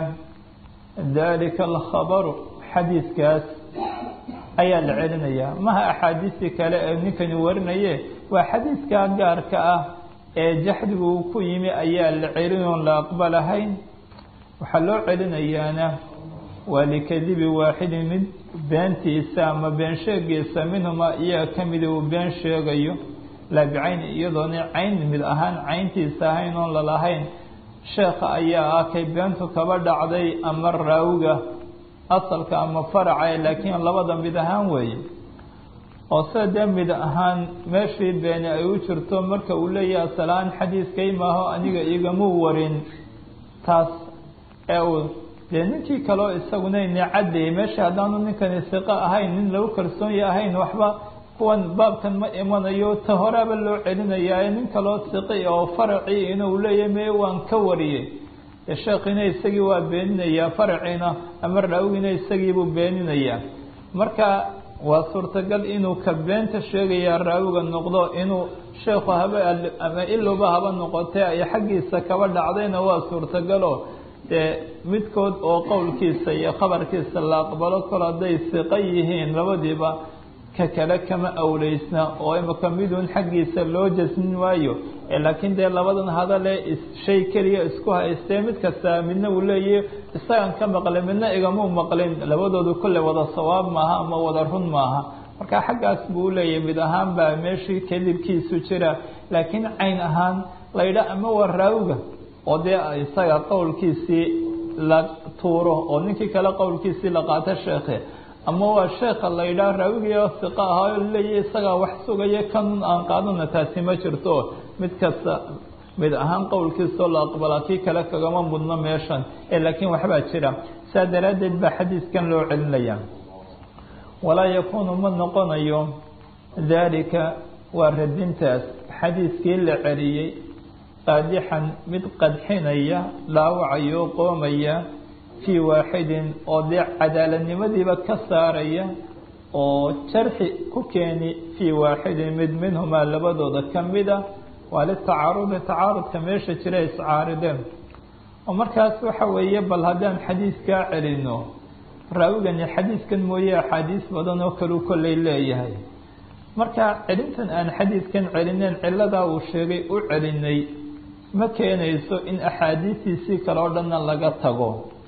dalika alkhabaru xadiidkaas ayaa la celinayaa maha axaadiistii kale ee ninkani warinaye waa xadiidkaa gaarka ah ee jaxdigu uu ku yimi ayaa la celin oon la aqbalahayn waxaa loo celinayaana waa likadibi waaxidin mid beentiisa ama been sheegiisa minhuma iyaa ka mida uu been sheegayo laa bicayni iyadoona cayn mid ahaan cayntiisa ahayn oon lalahayn sheekha ayaa ah kay beentu kaba dhacday ama raawiga asalka ama faraca laakiin labada mid ahaan weeye oo sida dee mid ahaan meeshii beeni ay u jirto marka uu leeyahay asalahaan xadiiskay maaho aniga igamuu warin taas ee uu dee ninkii kaleo isaguna ina caddeeyey meesha haddaanu ninkani siqo ahayn nin lagu kalsoonye ahayn waxba kuwan baabkan ma imanayo ta horaaba loo celinayaa nin kaloo siqi oo faracii inuu leeyahay mee waan ka wariyey dee sheekhiina isagii waa beeninayaa faraciina ama raawigina isagiibuu beeninayaa marka waa suurtagal inuu ka beenta sheegayaa raawiga noqdo inuu sheekhu haba ama ilowba haba noqotee ay xaggiisa kaba dhacdayna waa suurtagalo dee midkood oo qowlkiisa iyo khabarkiisa la aqbalo kol hadday siqo yihiin labadiiba ka kale kama awleysna oo imaka midun xaggiisa loo jasmin waayo laakiin dee labadan hadale shay keliya isku haystee mid kasta midna uu leeyahy isagan ka maqlin midna igamuu maqlin labadoodu kolle wada sawaab maaha ama wada run maaha marka xaggaas buu leeyahay mid ahaan baa meeshii kadibkiisu jira laakiin cayn ahaan laydha ama waa raawiga oo dee isaga qowlkiisii la tuuro oo ninkii kale qowlkiisii la qaato sheekhe ama waa sheeka la yidhaah raawigii siqa ahaa oo leeyahy isagaa wax sugaya kanun aan qaadana taasi ma jirto mid kasta mid ahaan qowlkiisao la aqbalaa kii kale kagama mudno meeshan ee laakiin waxbaa jira saa daraaddeed baa xadiiskan loo celinaya walaa yakuunu ma noqonayo daalika waa radintaas xadiiskii la celiyey qaadixan mid qadxinaya dhaawacayo qoomaya fii waaxidin oo dee cadaaladnimadiiba ka saaraya oo jarxi ku keeni fii waaxidin mid minhumaa labadooda ka mida waa litacaarudi tacaarudka meesha jira iscaarideen oo markaas waxa weeye bal haddaan xadiiskaa celino raawigani xadiiskan mooye axaadiis badan oo kalu kolley leeyahay marka celintan aan xadiiskan celineen ciladaa uu sheegay u celinay ma keenayso in axaadiistiisii kale oo dhanna laga tago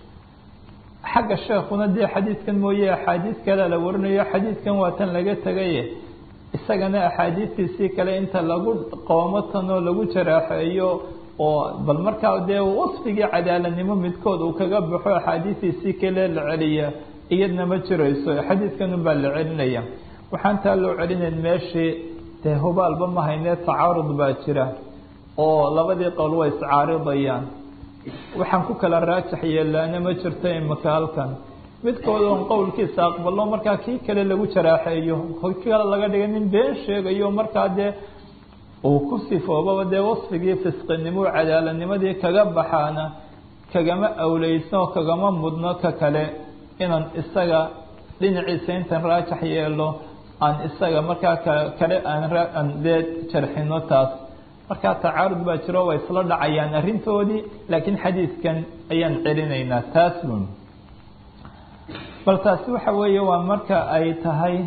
xagga sheekuna dee xadiidkan mooye axaadiis kalea la warinayo xadiidkan waa tan laga tegaye isagana axaadiistiisii kale inta lagu qoomo tanoo lagu jaraaxeeyo oo bal markaa dee wasfigii cadaaladnimo midkood uu kaga baxo axaadiistiisii kale la celiya iyadna ma jirayso xadiidkan unbaa la celinaya waxaan taa loo celinayn meeshii dee hubaalba ma haynee tacaarud baa jira oo labadii qowl way iscaaridayaan waxaan ku kala raajax yeelaana ma jirto imaka halkan midkood oon qowlkiisa aqbalo markaa kii kale lagu jaraaxeeyo kii kale laga dhigay nin been sheegayo markaa dee uu ku sifoobaba dee wasfigii fisqinimo cadaaladnimadii kaga baxaana kagama awleysno oo kagama mudno ka kale inaan isaga dhinaciisa intan raajax yeelo aan isaga markaa ka kale aan dee jarxino taas markaa tacaarud baa jiro way isla dhacayaan arrintoodii laakiin xadiidkan ayaan celinaynaa taas bun bal taasi waxa weeye waa marka ay tahay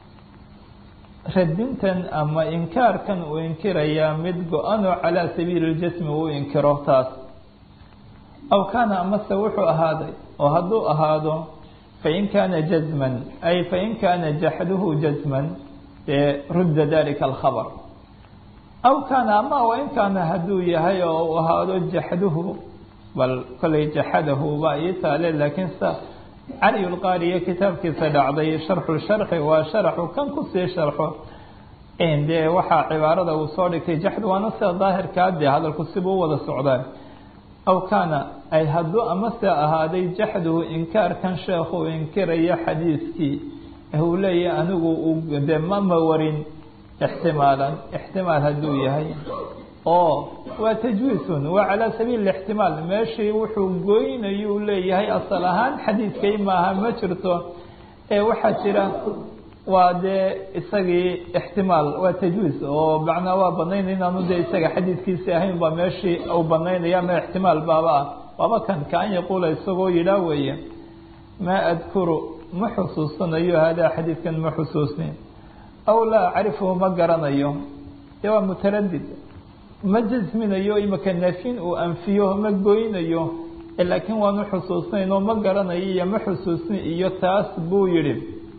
radintan ama inkaarkan uu inkirayaa mid go-anoo calaa sabiili ljasmi uu inkiro taas aw kaana amase wuxuu ahaaday oo hadduu ahaado fain kaana jazman ay fain kaana jaxduhu jazman dee rudda dalika alkhabar aw kaana ama wain kaana hadduu yahay oo uu ahaado jaxduhu bal kollay jaxadahu baa ii taale laakiin sa cali lqaariyo kitaabkiisa dhacday sharxu sharxi waa sharaxu kan kusii sharxo dee waxaa cibaarada uu soo dhigtay jaxdu waana sida daahirkaa dee hadalku sibuu wada socdaa aw kaana ay hadduu amase ahaaday jaxduhu inkaarkan sheekhu inkiraya xadiiskii uu leeyahay anigu de mama warin ixtimaalan ixtimaal hadduu yahay oo waa tajwiisun waa calaa sabiili ixtimaal meeshii wuxuu goynayuu leeyahay asal ahaan xadiidkay maaha ma jirto ee waxaa jira waa dee isagii ixtimaal waa tajwiis oo macnaa waa banayn inaanu dee isaga xadiidkiisi ahayn baa meeshii uu banaynaya ama ixtimaal baaba ah waaba kan kaan yaquula isagoo yidhaa weeye maa adkuru ma xusuusanayo haadaa xadiidkan ma xusuusni aw laa acrifuhu ma garanayo dee waa mutaradid ma jasminayo imaka naafin uu anfiyo ma goynayo laakiin waanu xusuusnayn oo ma garanayo iyo ma xusuusni iyo taas buu yidhi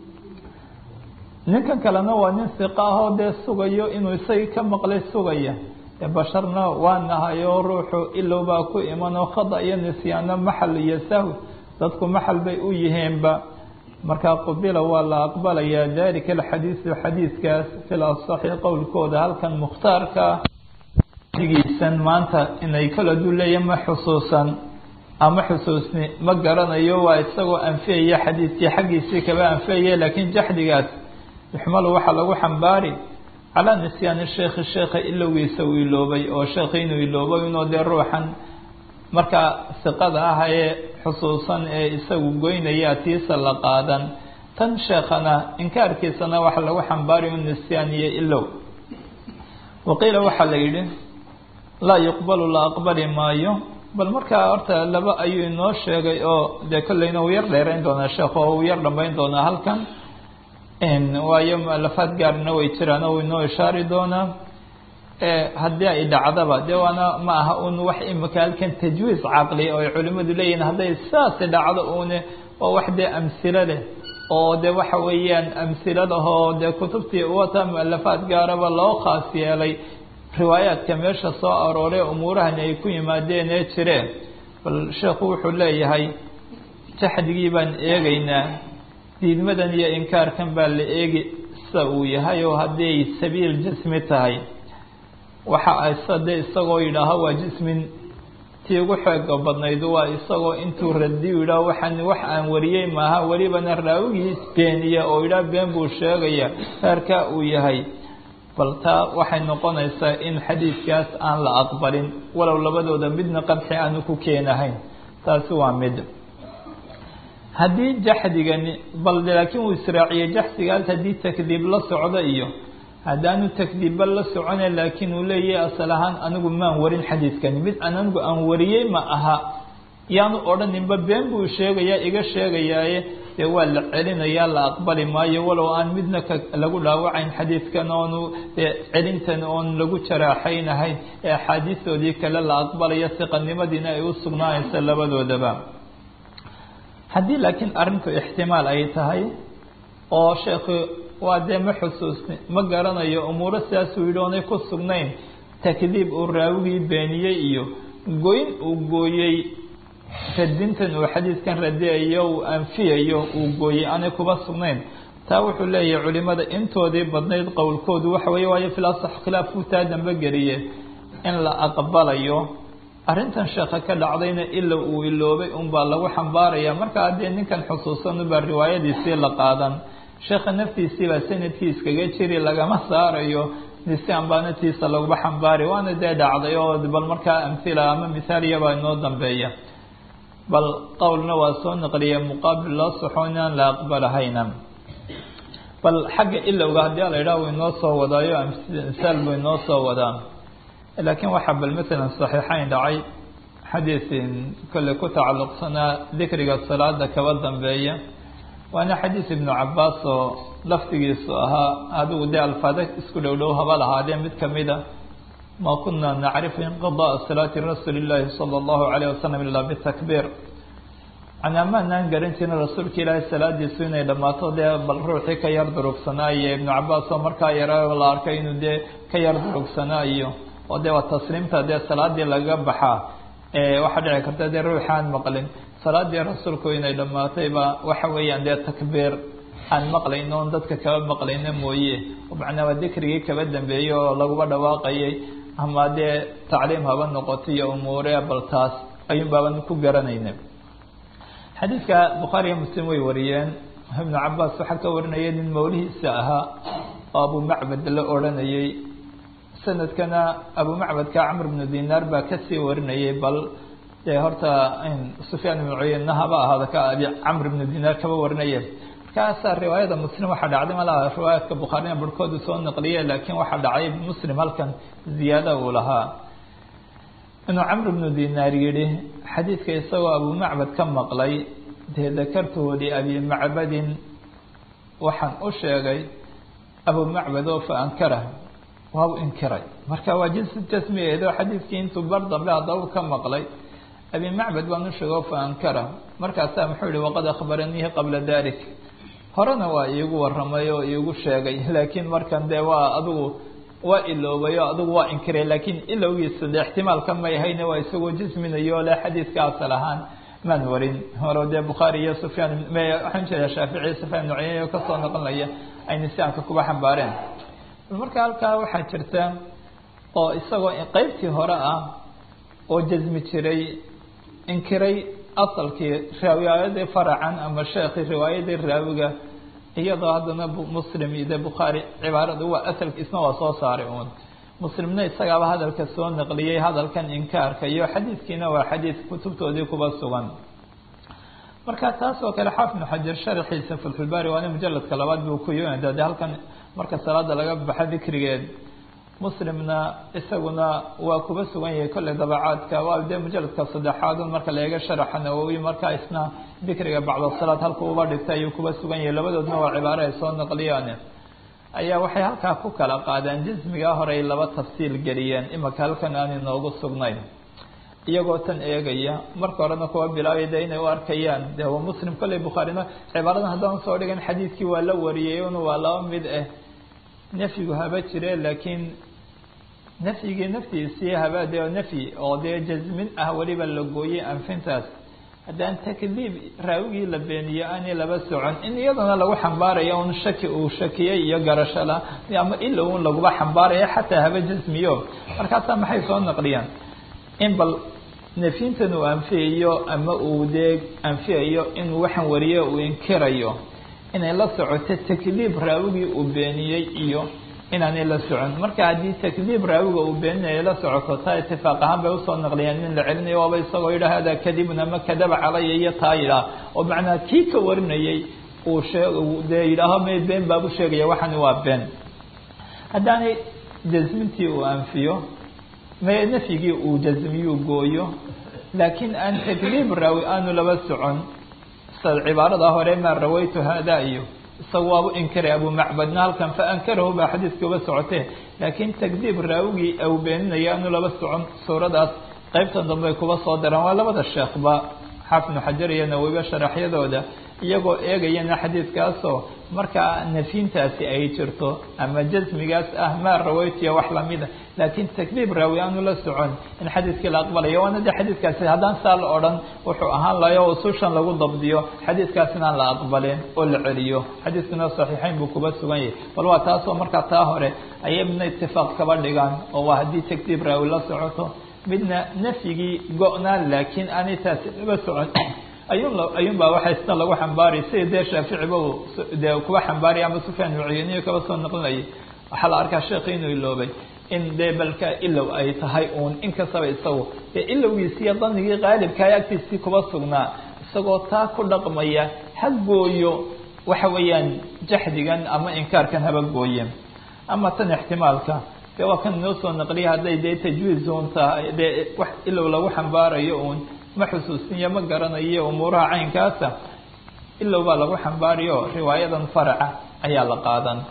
ninkan kalena waa nin siqa ahoo dee sugayo inuu isagii ka maqlay sugaya basharna waa nahay oo ruuxu ilow baa ku iman oo khada iyo nisyaano maxal iyo sahw dadku maxal bay u yihiinba markaa qubila waa la aqbalayaa dalika alxadiisu xadiidkaas fil asaxi qowlkooda halkan mukhtaarka giisan maanta inay kala duleeya ma xusuusan ama xusuusni ma garanayo waa isagoo anfiyaya xadiidkii xaggiisii kaba anfiyaya laakiin jaxdigaas yuxmalu waxaa lagu xambaari calaa nisyaani sheekhi sheekha ilowgiisa uu iloobay oo sheekhi inuu iloobay inuu dee ruuxan markaa siqada ah ee xusuusan ee isagu goynaya tiisa la qaadan tan sheekhana inkaarkiisana waxa lagu xambaari u nisyaan iyo ilow waqiila waxaa la yidhi laa yuqbalu la aqbali maayo bal markaa horta laba ayuu inoo sheegay oo dee kolleyna uu yar dheerayn doonaa sheekh oo uu yar dhambayn doonaa halkan waayo mualafaad gaarna way jiraan oo inoo ishaari doonaa haddii ay dhacdaba dee waana ma aha un wax imika halkan tajwiiz caqli oo ay culimadu leeyihin hadday saasi dhacdo une waa wax dee amsilo leh oo de waxa weeyaan amsiladahoo dee kutubtii wata mualafaad gaaraba loo khaas yeelay riwaayaadka meesha soo arooray umuurahani ay ku yimaadeen ee jireen bal sheekhu wuxuu leeyahay jaxdigii baan eegaynaa diidmadan iyo inkaarkan baa la eegi sida uu yahay oo haddii ay sabiil jismi tahay waxa asade isagoo yidhaaho waa jismin tii ugu xooga badnayd waa isagoo intuu radiyu yidhaah waxaan wax aan wariyey maaha welibana raawigii beeniya oo yidhaah been buu sheegaya reerkaa uu yahay bal taa waxay noqonaysaa in xadiidkaas aan la aqbalin walow labadooda midna qadxi aanu ku keenahayn taasi waa mid haddii jaxdigani bal laakiin uu israaciyey jaxdigaas haddii takdiib la socdo iyo haddaanu takdiibba la socone laakiin uu leeyahay asal ahaan anigu maan warin xadiidkani mid an anigu aan wariyey ma aha yaanu odhaninba been buu sheegayaa iga sheegayaaye dee waa la celinayaa la aqbali maayo walow aan midna ka lagu dhaawacayn xadiidkan oonu celintan oon lagu jaraaxaynahayn ee axaadiistoodii kale la aqbalayo siqanimadiina ay u sugnaanaysa labadoodaba haddii laakiin arrinku ixtimaal ay tahay oo sheekhu waa dee ma xusuusni ma garanayo umuuro sidaasuu yidhi oonay ku sugnayn takdiib uu raawigii beeniyey iyo goyn uu gooyey radintan uu xadiidkan radiyayo uu anfiyayo uu gooyey aanay kuba sugnayn taa wuxuu leeyahay culimada intoodii badnayd qowlkoodu waxa weeye waayo filasax khilaafkuu taa dambe geliye in la aqbalayo arrintan sheekha ka dhacdayna ila uu iloobay unbaa lagu xambaaraya marka haddii ninkan xusuusan ubaa riwaayadiisii la qaadan sheekha naftiisiibaa sanadkii iskaga jiri lagama saarayo nisaan baanatiisa laguba xambaari waana dee dhacday oo bal markaa amhila ama mithaaliyabaa inoo dambeeya bal qowlna waa soo naqliya muqaabil loo soxo inaan la aqbalahayna bal xagga ilowga haddii la yidhaha uu inoo soo wadaayo misaal buu inoo soo wadaa laakiin waxaa bal matalan saxiixayn dhacay xadiisin kolley ku tacalluqsanaa dikriga salaada kaba dambeeya waana xadiis ibnu cabaas oo laftigiisu ahaa adigu dee alfaada isku dhow dhow haba lahaadee mid kamida ma kuna nacrifu inqidaءa salaati rasuuli اllahi salى اllahu alayh wasalam ila bitakbiir manaa maanaan garan jirin rasuulka ilaahay salaadiisu inay dhammaato dee bal ruuxii ka yar durugsanaayo ibnu cabaas oo markaa yara la arkay inuu dee ka yar durugsanaayo oo dee waa tasliimta dee salaadii lagaga baxaa waxaa dhici karta dee ruuxaan maqlin salaadii rasuulku inay dhammaatay ba waxa weeyaan dee takbiir aan maqlayno on dadka kaba maqlayno mooye macnaa waa dikrigii kaba dambeeyey oo laguba dhawaaqayay ama dee tacliim haba noqoto iyo umuure bal taas ayuun baaban ku garanayna xadiidka bukhaari iyo muslim way wariyeen ibnu cabaas waxaa ka warinaya nin mawlihiisa ahaa oo abu macbad la odranayay sanadkana abu macbadka camr bnu dinaar baa kasii warinayay bal dee horta sufyaan ibnu cuyeyna haba ahaada ka abi camr ibnu dinaar kaba warinaya markaasaa riwaayada muslim waxaa dhacday malaha riwaayaadka bukhaarina barhkoodu soo naqliye laakiin waxaa dhacay muslim halkan ziyaada uu lahaa inuu camr bnu dinaar yihi xadiidka isagoo abu macbad ka maqlay dee dakartuhu liabi macbadin waxaan u sheegay abu macbad oo fa ankara waa u inkiray marka waa jins jasmigeedo xadiidkii intuu bar dambe haddaba ka maqlay abi macbad baan u sheegay oo fa ankara markaasaa muxuu yihi waqad akhbaraniihi qabla dalik horena waa iigu waramay oo iigu sheegay laakiin markan dee waa adigu waa iloobay oo adigu waa inkiray laakiin ilowgiisa de ixtimaalka may hayne waa isagoo jisminayo le xadiidka asal ahaan maan warin hore dee bukhaari iyo sufyaan waxaan jeeda shaafici sufyaan ibnu cuyeyne oo kasoo noqonaya ay nisaanka kuba xambaareen marka halkaa waxaa jirta oo isagoo qeybtii hore ah oo jasmi jiray inkiray asalkii riwaayadii faracan ama sheekhi riwaayadii raawiga iyadoo haddana muslim iyo de bukhaari cibaarada waa asalka isna waa soo saaray uun muslimna isagaaba hadalka soo naqliyey hadalkan inkaarka iyo xadiidkiina waa xadiid kutubtoodii kuba sugan marka taas oo kale xaafid ibnu xajar sharxiisa fatxulbaari waana mujaladka labaad buu ku yimida de halkan marka salaada laga baxa dikrigeed muslimna isaguna waa kuba sugan yahay kolley dabacaadka waa dee mujaladka saddexaad un marka la eega sharaxa nawowi markaa isna dikriga bacda salaad halku uba dhigtay ayuu kuba sugan yahay labadoodna waa cibaaro ay soo naqliyaan ayaa waxay halkaa ku kala qaadeen jismigaa hore ay laba tafsiil geliyeen imaka halkan aan inoogu sugnayn iyagoo tan eegaya marka horena kuwa bilaabay de inay u arkayaan de waa muslim kolley bukhaarina cibaaradan haddaan soo dhigan xadiidkii waa la wariyey un waa laba mid ah nafyigu haba jire laakiin nafyigii naftiisii haba de nafyi oo dee jasmin ah weliba la gooyey anfintaas haddaan takdiib raawigii la beeniyo aanay laba socon in iyadana lagu xambaarayo un shaki uu shakiyey iyo garashala ama ila un laguba xambaaraya xataa haba jasmiyo markaasaa maxay soo naqliyaan in bal nafyintan uu anfiyayo ama uu dee anfiyayo inuu waxaan wariyo uu inkirayo inay la socoto takdiib raawigii uu beeniyey iyo inaanay la socon marka haddii takdiib raawiga uu beeninaya la socoto taa itifaaq ahaan bay usoo naqliyaan in la celinayo waaba isagoo yidhah hada kadibun ama kadaba calaya iyo taa yidhaah oo macnaa kii ka warinayay uu shee dee yidhaaho may been baabu sheegaya waxani waa been haddaanay jasmintii uu anfiyo may nafyigii uu jasmiyuu gooyo laakiin aan takdiib raawi aanu laba socon cibaarada hore maa rawaytu hada iyo isaga waabu inkiray abu macbadna halkan fa ankarahu baa xadiidka uba socotee laakiin takdiib raawigii au beeninaya aanu laba socon suuradaas qeybtan dambe ay kuba soo daraan waa labada sheekhba xaafnu xajar iyo nawowiba sharaxyadooda iyagoo eegayana xadiidkaasoo markaa nafyintaasi ay jirto ama jasmigaas ah maa rawaytiya wax lamida laakiin takdiib raawi aanu la socon in xadiidkii la aqbalayo waana de xadiidkaasi haddaan saa la odhan wuxuu ahaan layo usushan lagu dabdiyo xadiidkaas inaan la aqbalin oo la celiyo xadiidkuna saxiixeyn buu kuba sugan yahay bal waa taasoo markaa taa hore ayay midna itifaaq kaba dhigaan oo waa haddii takdiib raawi la socoto midna nafyigii go-naan laakiin aanay taasi laba socon ayun ayuun baa waxa isna lagu xambaaraya sida dee shaaficiba uu dee kuba xambaaraya ama sufyaan mucuyaniyo kaba soo naqlinayay waxaa la arkaa sheekhi inuu iloobay in dee balka ilow ay tahay uun inkastaba isagu dee ilowgiisi iyo danigii qaalibkaay agtiisii kuba sugnaa isagoo taa ku dhaqmaya ha gooyo waxa weeyaan jaxdigan ama inkaarkan haba gooye ama tan ixtimaalka de waa kan inoo soo naqliya hadday dee tajwiiz uun tahay dee wax ilow lagu xambaarayo uun ma xusuusiniyo ma garanayo umuuraha caynkaasa ilow baa lagu xambaariyo riwaayadan faraca ayaa la qaadan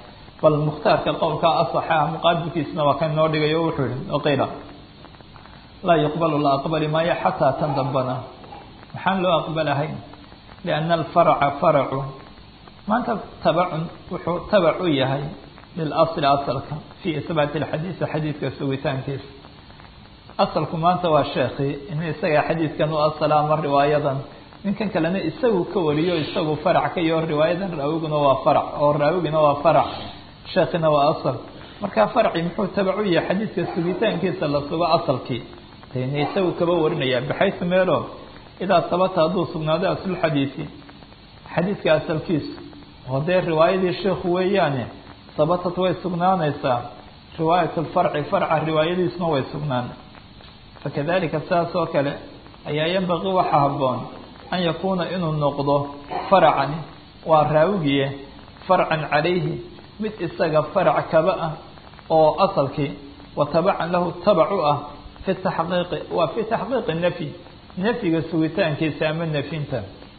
bal mukhtaarka qowlka asaxa muqaabilkiisna waa kan noo dhigay o wuxuu yihi waqiila laa yuqbalu la aqbali maayo xataa tan dambana maxaan loo aqbalahayn lianna alfarca faracu maanta tabacun wuxuu tabac u yahay lilasli asalka fii isbaati alxadiisi xadiidka sugitaankiisa asalku maanta waa sheekii in isaga xadiidkan u asala ama riwaayadan ninkan kalena isagu ka wariyo isagu farac ka iyo riwaayadan raawiguna waa farac oo raawigina waa farac sheekina waa asal marka farci muxuu tabac u yahay xadiidka sugitaankiisa la sugo asalkii dena isagu kaba warinaya baxaysu meelo idaa sabata hadduu sugnaado aslulxadiisi xadiidka asalkiisu oo dee riwaayadii sheikhu weeyaane sabatat way sugnaanaysaa riwaayat lfarci farca riwaayadiisuna way sugnaan fakadalika sidaas oo kale ayaa yanbaqii waxaa habboon an yakuuna inuu noqdo faracani waa raawigiye farcan calayhi mid isaga farac kaba ah oo asalkii wa tabacan lahu tabac u ah fi taxqiiqi waa fi taxqiiqi nafyi nafyiga sugitaankiisa ama nafyinta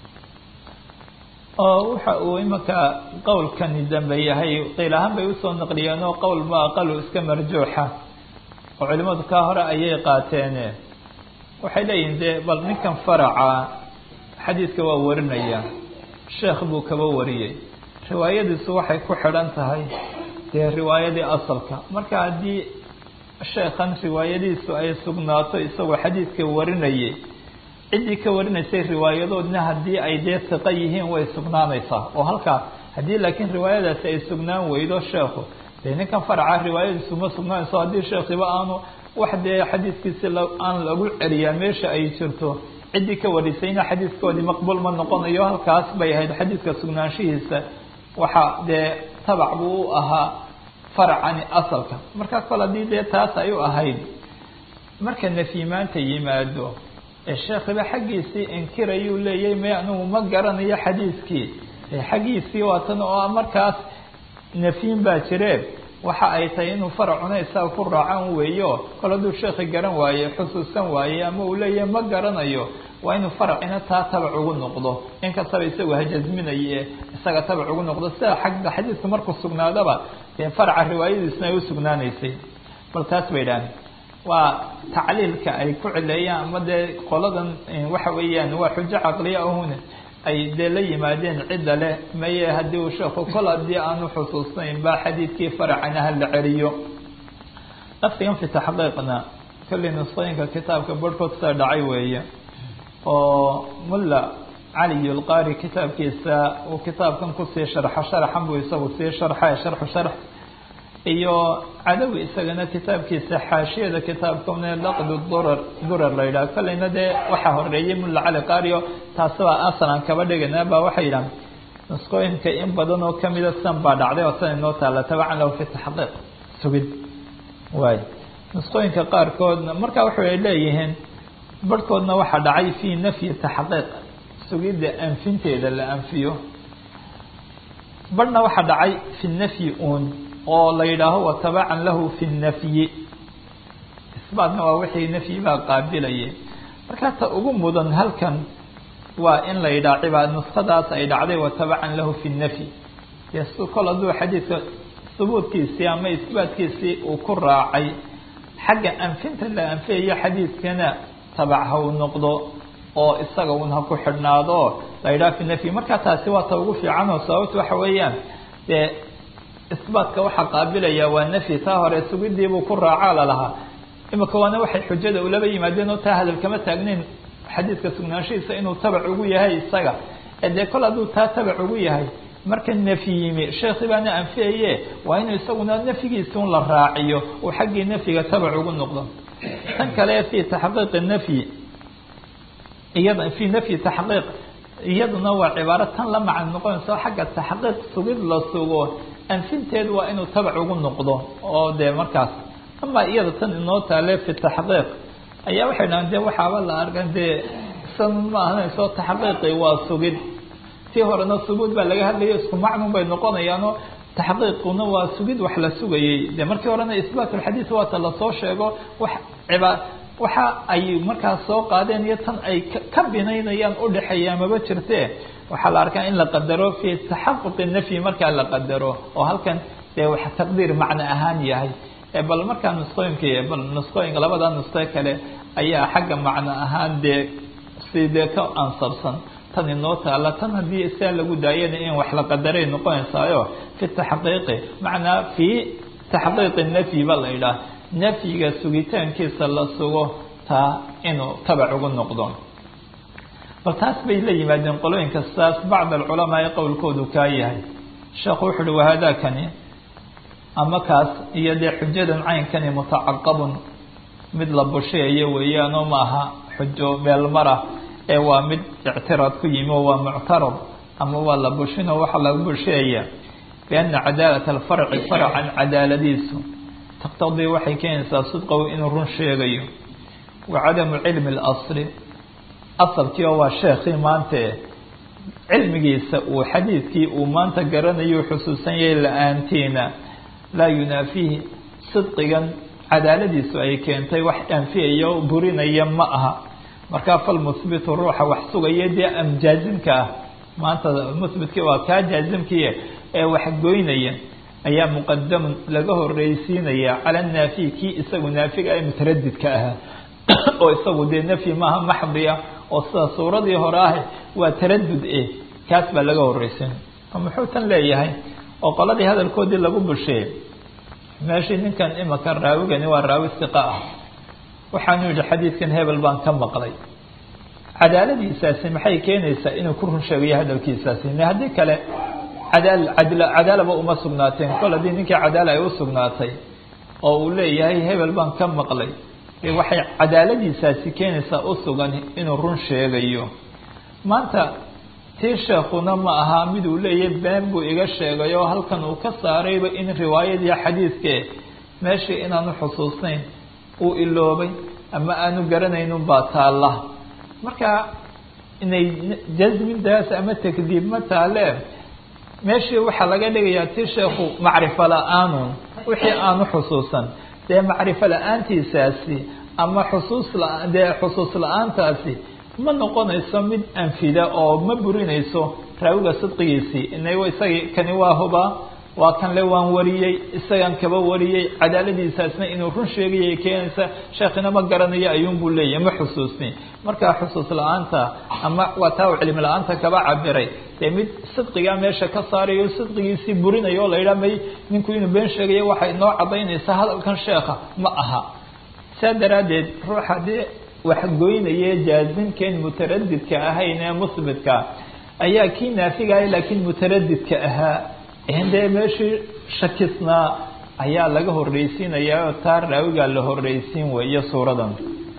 oo waxa uu imanka qowlkani dambe yahay qiil ahaan bay usoo naqliyeen oo qowl ma aqalu iska marjuuxa oo culimadu kaa hore ayay qaateen waxay leeyihin dee bal ninkan faraca xadiidka waa warinaya sheekh buu kaba wariyey riwaayadiisu waxay ku xidhan tahay dee riwaayadii asalka marka haddii sheekhan riwaayadiisu ay sugnaato isagoo xadiidka warinayay ciddii ka warinaysay riwaayadoodna haddii ay dee siqo yihiin way sugnaanaysaa oo halkaa haddii laakiin riwaayadaasi ay sugnaan weydo sheekhu dee ninkan faraca riwaayadiisu ma sugnaanayso haddii sheekhiba aanu wax dee xadiidkiisi aan lagu celiyaa meesha ay jirto ciddii ka warisayna xadiidkoodii maqbuul ma noqonayo halkaas bay ahayd xadiidka sugnaanshihiisa waxaa dee tabac buu u ahaa faracani asalka markaa kol haddii dee taas ay u ahayd marka nafyimaanta yimaado ee sheekhiba xaggiisii inkirayuu leeyahy may anugu ma garanayo xadiidkii xaggiisii waatan oo markaas nafyin baa jireen waxa ay tahay inuu faracuna isaga ku raacan weeyo kol hadduu sheekhi garan waaye xusuusan waaye ama uu leeyahay ma garanayo waa inuu faracina taa tabac ugu noqdo inkastaba isagu hajazminaye isaga tabac ugu noqdo sida xagga xadiidku markuu sugnaadaba dee faraca riwaayadiisna ay u sugnaanaysay bal taas bay idhaaheen waa tacliilka ay ku cileeyaan ama dee qoladan waxa weeyaan waa xujo caqliya ahune ay dee la yimaadeen cidda leh maye haddii uu sheekhu kol haddii aanu xusuusnayn ba xadiidkii faracana ha la celiyo laftigan fi taxqiiqna kolley nusqooyinka kitaabka barhkood sida dhacay weeye oo mulla cali lqari kitaabkiisa uu kitaabkan kusii sharxo sharaxan buu isagu sii sharxa sharxu sharx iyo cadawi isagana kitaabkiisa xaashiyada kitaabkane laqd durar durar la yidhaha kolleyna dee waxaa horeeyey mulla cali qario taasibaa asalan kaba dhigana ba waxay yidhahan nusqooyinka in badan oo kamida san baa dhacday oo san inoo taalla tabacan lahu fi taxqiiq sugid waay nusqooyinka qaarkoodna marka waxay leeyihiin barhkoodna waxaa dhacay fi nafyi taxqiiq sugidda anfinteeda la anfiyo barhna waxaa dhacay fi nafyi uun oo la yidhaaho watabacan lahu fi nafyi isbaatna waa wixii nafyi baa qaabilayay markaa ta ugu mudan halkan waa in la yidhaha cibaad nuskadaas ay dhacday watabacan lahu fi nafyi yes kol hadduu xadiidka subuudkiisii ama isbaatkiisii uu ku raacay xagga anfinta la anfiyayo xadiidkana tabac ha uu noqdo oo isaga un ha ku xidhnaado la yidhaha fi nafyi markaa taasi waa ta ugu fiican oo sababta waxa weeyaan dee isbaatka waxaa qaabilaya waa nafyi taa hore sugidiibuu ku raacaa lalahaa imika waana waxay xujada ulaba yimaadeen oo taa hadal kama taagnayn xadiidka sugnaanshihiisa inuu tabac ugu yahay isaga dee kol hadduu taa tabac ugu yahay marka nafyi yimi sheekhi baana anfiyaye waa inuu isaguna nafyigiisi un la raaciyo uu xaggii nafyiga tabac ugu noqdo tan kale fi taxqiiqi nafyi iyada fi nafyi taxqiiq iyaduna waa cibaaro tan la macno noqonayso xagga taxqiiq sugid la sugo anfinteedu waa inuu tabac ugu noqdo oo dee markaas ama iyada tan inoo taale fi taxqiiq ayaa waxay dhahan de waxaaba la arkan dee san ma ahanayso taxqiiqi waa sugid tii horena suguud baa laga hadlayo isku macnun bay noqonayaano taxqiiquna waa sugid wax la sugayey de markii horena isbaat lxadiid waata lasoo sheego wax cibaa waxa ay markaas soo qaadeen iyo tan ay ka binaynayaan udhexeeya maba jirte waxaa la arkaa in la qadaro fi taxaquqi nafyi markaa la qadaro oo halkan dee wax taqdiir macno ahaan yahay bal markaa nusqooyinka bal nusqooyinka labada nusqe kale ayaa xagga macno ahaan dee si dee ka ansabsan tan inoo taala tan haddii sia lagu daayana in wax la qadaray noqonaysaayo fi taxqiiqi macnaa fi taxqiiqi nafyi ba la yidhaah nafyiga sugitaankiisa la sugo taa inuu tabac ugu noqdo bal taas bay la yimaadeen qolooyinka saas bacd alculamaa ee qowlkoodu kaa yahay sheekhu wuxu uhi wahaadaakani ama kaas iyo dee xujadan caynkani mutacaqabun mid la busheeyo weeyaanoo maaha xujo meelmara ee waa mid ictiraad ku yimi oo waa muctarad ama waa la bushinoo waxa laga busheeya biana cadaalata alfarci farcan cadaaladiisu taqtadii waxay keenaysaa sidqow inuu run sheegayo wa cadamu cilmi اlasli asalkii oo waa sheekhii maante cilmigiisa uu xadiidkii uu maanta garanayo xusuusan yahay la-aantiina laa yunaafihi sidqigan cadaaladiisu ay keentay wax anfiyaya o burinaya ma aha markaa falmuhbitu ruuxa wax sugaya dee amjaazimka ah maanta muhbitkii waa kaa jaazimkii ee wax goynaya ayaa muqadamun laga horeysiinaya cala naafiy kii isagu naafiga ee mutaradidka ahaa oo isagu dee nafyi maaha maxdiya oo sida suuradii hore ah waa taradud eh kaas baa laga horeysin muxuu tan leeyahay oo qoladii hadalkoodii lagu busheeyey meeshii ninkan imaka raawigani waa raawi siqa ah waxaanu yihi xadiidkan hebel baan ka maqlay cadaaladiisaasi maxay keenaysaa inuu ku run sheegayo hadalkiisaasi ne haddii kale cadaal cadl cadaalaba uma sugnaateen kol haddii ninkii cadaala ay u sugnaatay oo uu leeyahay hebel baan ka maqlay waxay cadaaladiisaasi keenaysaa u sugan inuu run sheegayo maanta tii sheekuna ma aha mid uu leeyahay been buu iga sheegay oo halkan uu ka saarayba in riwaayadii xadiidkee meeshii inaanu xusuusnayn uu iloobay ama aanu garanaynin baa taalla marka inay jasmintaas ama takdiib ma taale meeshii waxaa laga dhigayaa tii sheekhu macrifo la-aanun wixii aanu xusuusan dee macrifo la-aantiisaasi ama xusuus la dee xusuus la-aantaasi ma noqonayso mid anfida oo ma burinayso raawiga sidqigiisii inay isagii kani waa hubaa waa kan le waan wariyey isagan kaba wariyey cadaaladiisaasna inuu run sheegayay keenaysa sheekhina ma garanayo ayuunbuu leeyahy ma xusuusni markaa xusuus la-aanta ama waa taa u cilmi la-aanta kaba cabiray dee mid sidqigaa meesha ka saarayo sidqigiisii burinayo o la yidhaha may ninku inuu been sheegayo waxay noo cadaynaysaa hadalkan sheekha ma aha saa daraaddeed ruux haddii wax goynaye jaazimkeen mutaradidka ahayn ee musbitka ayaa kii naafigaaya laakiin mutaradidka ahaa dee meeshii shakisnaa ayaa laga horreysiinayaa oo taa raawigaa la horreysiin weeyo suuradan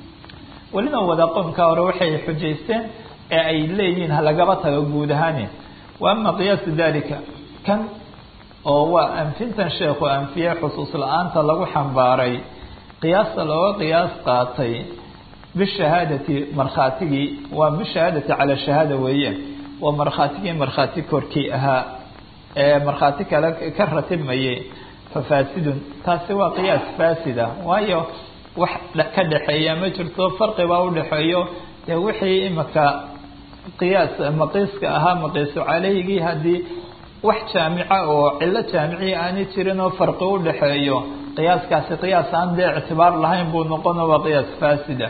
welina wada qoomka hore waxay xujaysteen ee ay leeyihiin halagaba tago guud ahaani wa ama qiyaasu dalika kan oo waa anfintan sheekhu anfiye xusuus la-aanta lagu xambaaray qiyaasta looga qiyaas qaatay bishahaadati markhaatigii waa bishahaadati cala shahaada weeye waa markhaatigii markhaati korkii ahaa ee markhaati kale ka ratibmayay fafaasidun taasi waa qiyaas faasida waayo wax ka dhexeeya ma jirto farqi baa udhexeeyo dee wixii imika qiyaas maqiiska ahaa maqiisu caleyhigii haddii wax jaamica oo cilo jaamiciya aanay jirin oo farqi udhexeeyo qiyaaskaasi qiyaas aan dee ictibaar lahayn buu noqono waa qiyaas faasida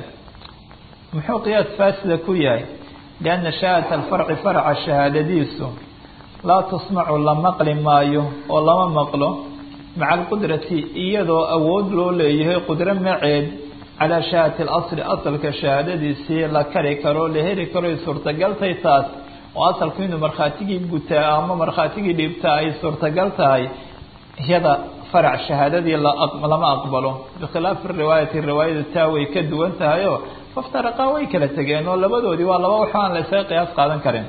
muxuu qiyaas faasida ku yahay lianna shahaadat alfarci farca shahaadadiisu laa tusmacu la maqli maayo oo lama maqlo maca alqudrati iyadoo awood loo leeyahay qudro maceed calaa shahaadati alasli asalka shahaadadiisii la kari karo la heli karo ay suurtagaltay taas oo asalku inuu markhaatigii gutaa ama markhaatigii dhiibtaa ay suurtagal tahay iyada farac shahaadadii lama aqbalo bikhilaafi riwaayati riwaayadu taa way ka duwan tahay oo faftaraqaa way kala tegeen oo labadoodii waa laba wax aan la isaga qiyaas qaadan karin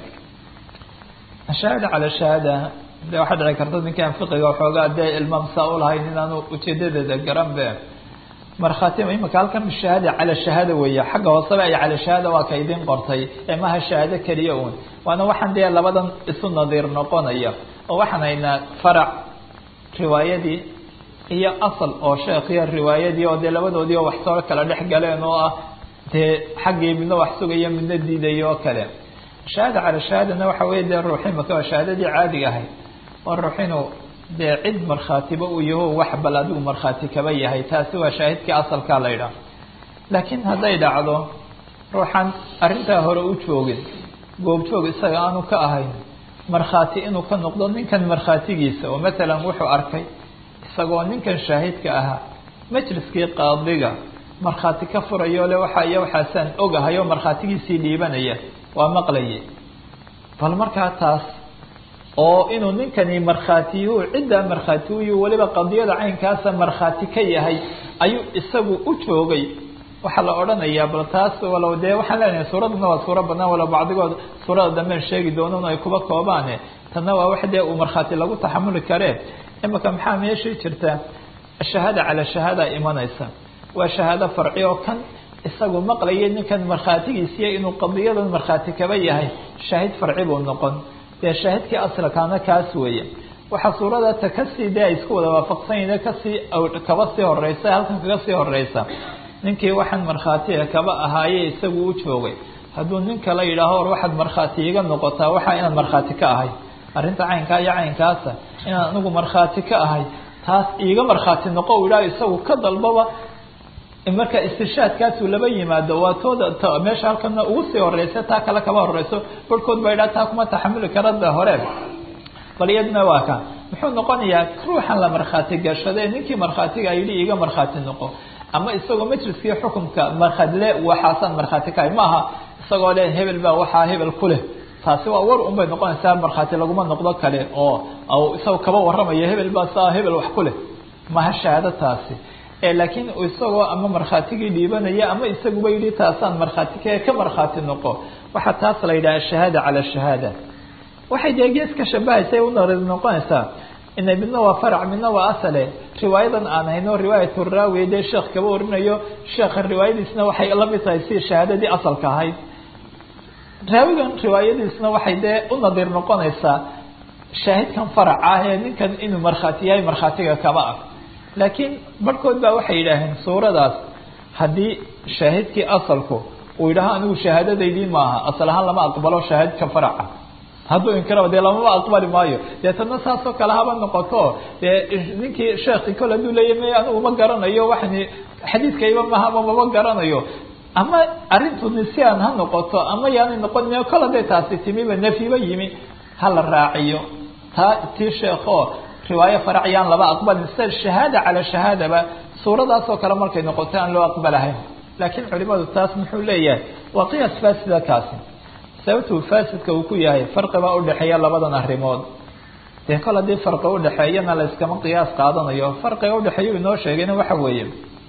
shahaada cala shahaada de waxaa dhici karta ninkaan fiqiga waxoogaa dee ilmaam saa u lahayn inaanu ujeedadeeda garan be markhaati imika halkan shahaada cala shahaada weeye xagga hooseba ay cala shahaada waa ka idin qortay ee maha shahaado keliya uun waana waxaan dee labadan isu nadiir noqonaya oo waxaan haynaa farac riwaayadii iyo asal oo sheekhiya riwaayadii oo dee labadoodii oo wax soo kala dhex galeen oo ah dee xaggii midna wax sugaya midna diidayo oo kale shahaada cala shahaadana waxa wey dee ruux imika waa shahaadadii caadiga ahayd oo ruux inuu dee cid markhaatiba uu yaho wax bal adigu markhaati kaba yahay taasi waa shaahidkii asalkaa la ydhaah laakiin hadday dhacdo ruuxan arrintaa hore u joogin goobjoog isaga aanu ka ahayn markhaati inuu ka noqdo ninkan markhaatigiisa oo matalan wuxuu arkay isagoo ninkan shaahidka ahaa majliskii qaadiga markhaati ka furayo le waxa iyo waxaasaan ogahay oo markhaatigiisii dhiibanaya waa maqlaye bal markaa taas oo inuu ninkani markhaatiyuhu ciddaa markhaatiyuhu weliba qadiyada caynkaasa markhaati ka yahay ayuu isagu u joogay waxaa la odhanayaa bal taas walow dee waxaan leenahay suuradana waa suuro banaan walow bacdigood suurada damben sheegi doonan ay kuba koobaane tanna waa wax dee uu markhaati lagu taxamuli karee imika maxaa meeshii jirta shahaada calaa shahaada imanaysa waa shahaado farci oo kan isagu maqlaya ninkan markhaatigiisiiya inuu qadiyadan markhaati kaba yahay shaahid farci buu noqon dee shaahidkii asalkaana kaas weeye waxaa suurada ta kasii dee ay isku wada waafaqsanyahin kasii kaba sii horeysa halkan kaga sii horeysa ninkii waxaan markhaatiga kaba ahaaye isagu u joogay hadduu ninka la yidhaaho war waxaad markhaati iga noqotaa waxaa inaad markhaati ka ahay arrinta caynkaa iyo caynkaasa inaan anigu markhaati ka ahay taas iiga markhaati noqo u idhaah isagu ka dalbaba marka istishaadkaasuu laba yimaado waa tooda meesha halkana ugu sii horeysa taa kale kaba horeyso barhkood ba idhaha taa kuma taxamuli karada hore bal iyadna waa ka muxuu noqonayaa ruuxan la markhaati gashade ninkii markhaatiga yidhi iiga markhaati noqo ama isagoo majliskii xukumka markhadle waxaasaan markhaati kahay maaha isagoo le hebel baa waxaa hebel ku leh taasi waa war un bay noqonaysaa markhaati laguma noqdo kale oo isagoo kaba warramaya hebel baa saa hebel wax ku leh maha shahaado taasi laakiin isagoo ama markhaatigii dhiibanaya ama isaguba yidhi taasaan markhaati ka ka markhaati noqo waxaa taas la yidhaha ashahaada cala shahaada waxay dee gees ka shabahaysa unor noqonaysaa ina midna waa farac midna waa asale riwaayadan aan hayno riwaayat raawi dee sheekh kaba warinayo sheekha riwaayadiisna waxay la mid tahay si shahaadadii asalka ahayd raawigan riwaayadiisna waxay dee u nadiir noqonaysaa shaahidkan farac ah ee ninkan inuu markhaati yahay markhaatiga kaba ah laakiin barhkood baa waxay yidhaaheen suuradaas haddii shaahidkii asalku uu yidhaaho anigu shahaadadaydii maaha asal ahaan lama aqbalo shaahidka faraca hadduu inkiraba dee lamama aqbali maayo dee tadna saasoo kale haba noqoto dee ninkii sheekhi kole hadduu leeya may anigu ma garanayo waxani xadiidkayba maha ama mama garanayo ama arrintu nisyan ha noqoto ama yaanay noqon kol hadday taasi timiba nafyiba yimi ha la raaciyo taa tii sheekho riwaayo farac yaan laba aqbalin sida shahaada cala shahaadaba suuradaasoo kale markay noqoto aan loo aqbalahayn laakiin culimadu taas muxuu leeyahay waa qiyaas faasida kaasi sababtuu faasidka uu ku yahay farqi baa udhexeeya labadan arrimood dee kol haddii farqi udhexeeyana la iskama qiyaas qaadanayo farqiga udhexeeya inoo sheegayna waxa weeye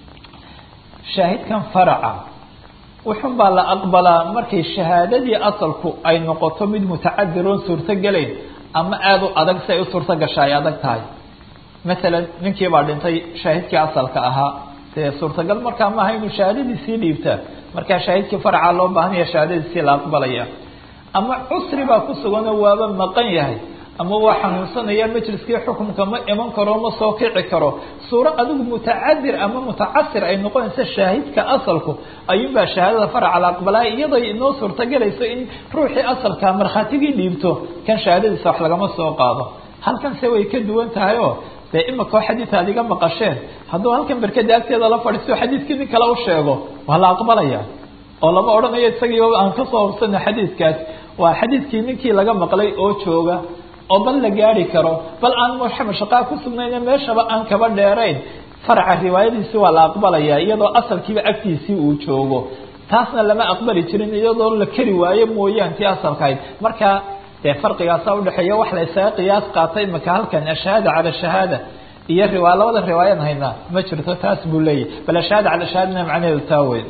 shaahidkan faraca wuxun baa la aqbalaa markay shahaadadii asalku ay noqoto mid mutacadir oon suurtogelayn ama aada u adag si ay u suurto gasha ay adag tahay masalan ninkii baa dhintay shaahidkii asalka ahaa dee suurtagal markaa maaha inuu shahaadadiisii dhiibta markaa shaahidkii faraca loo baahanaya shahaadadiisii la aqbalaya ama cusri baa ku suganoo waaba maqan yahay ama waa xanuunsanaya majliskii xukunka ma iman karo ma soo kici karo suuro adigu mutacadir ama mutacasir ay noqonaysa shaahidka asalku ayuunbaa shahaadada faraca la aqbalaya iyadoo inoo suurtagelayso in ruuxii asalka markhaatigii dhiibto kan shahaadadiisa wax lagama soo qaado halkanse way ka duwan tahay oo dee imika oo xadiid aad iga maqasheen hadduu halkan berkada agteeda la fadhiisto xadiidkii nin kale u sheego waa la aqbalaya oo lama odhanayo isagii aan kasoo hubsana xadiidkaas waa xadiidkii ninkii laga maqlay oo jooga oo bal la gaari karo bal aan mashaqaa ku sugnayne meeshaba aan kaba dheerayn faraca riwaayadiisi waa la aqbalaya iyadoo asalkiiba agtiisii uu joogo taasna lama aqbali jirin iyadoo la keri waayo mooyaan tii asalkahayd marka dee farqigaasa udhexeeya wax la isaga qiyaas qaatay imika halkan ashahaada cala shahaada iyo riwaa labada riwaayan haynaa ma jirto taas buu leeyahy bal ashahaada cala shahaadana macnaheedu taa weyn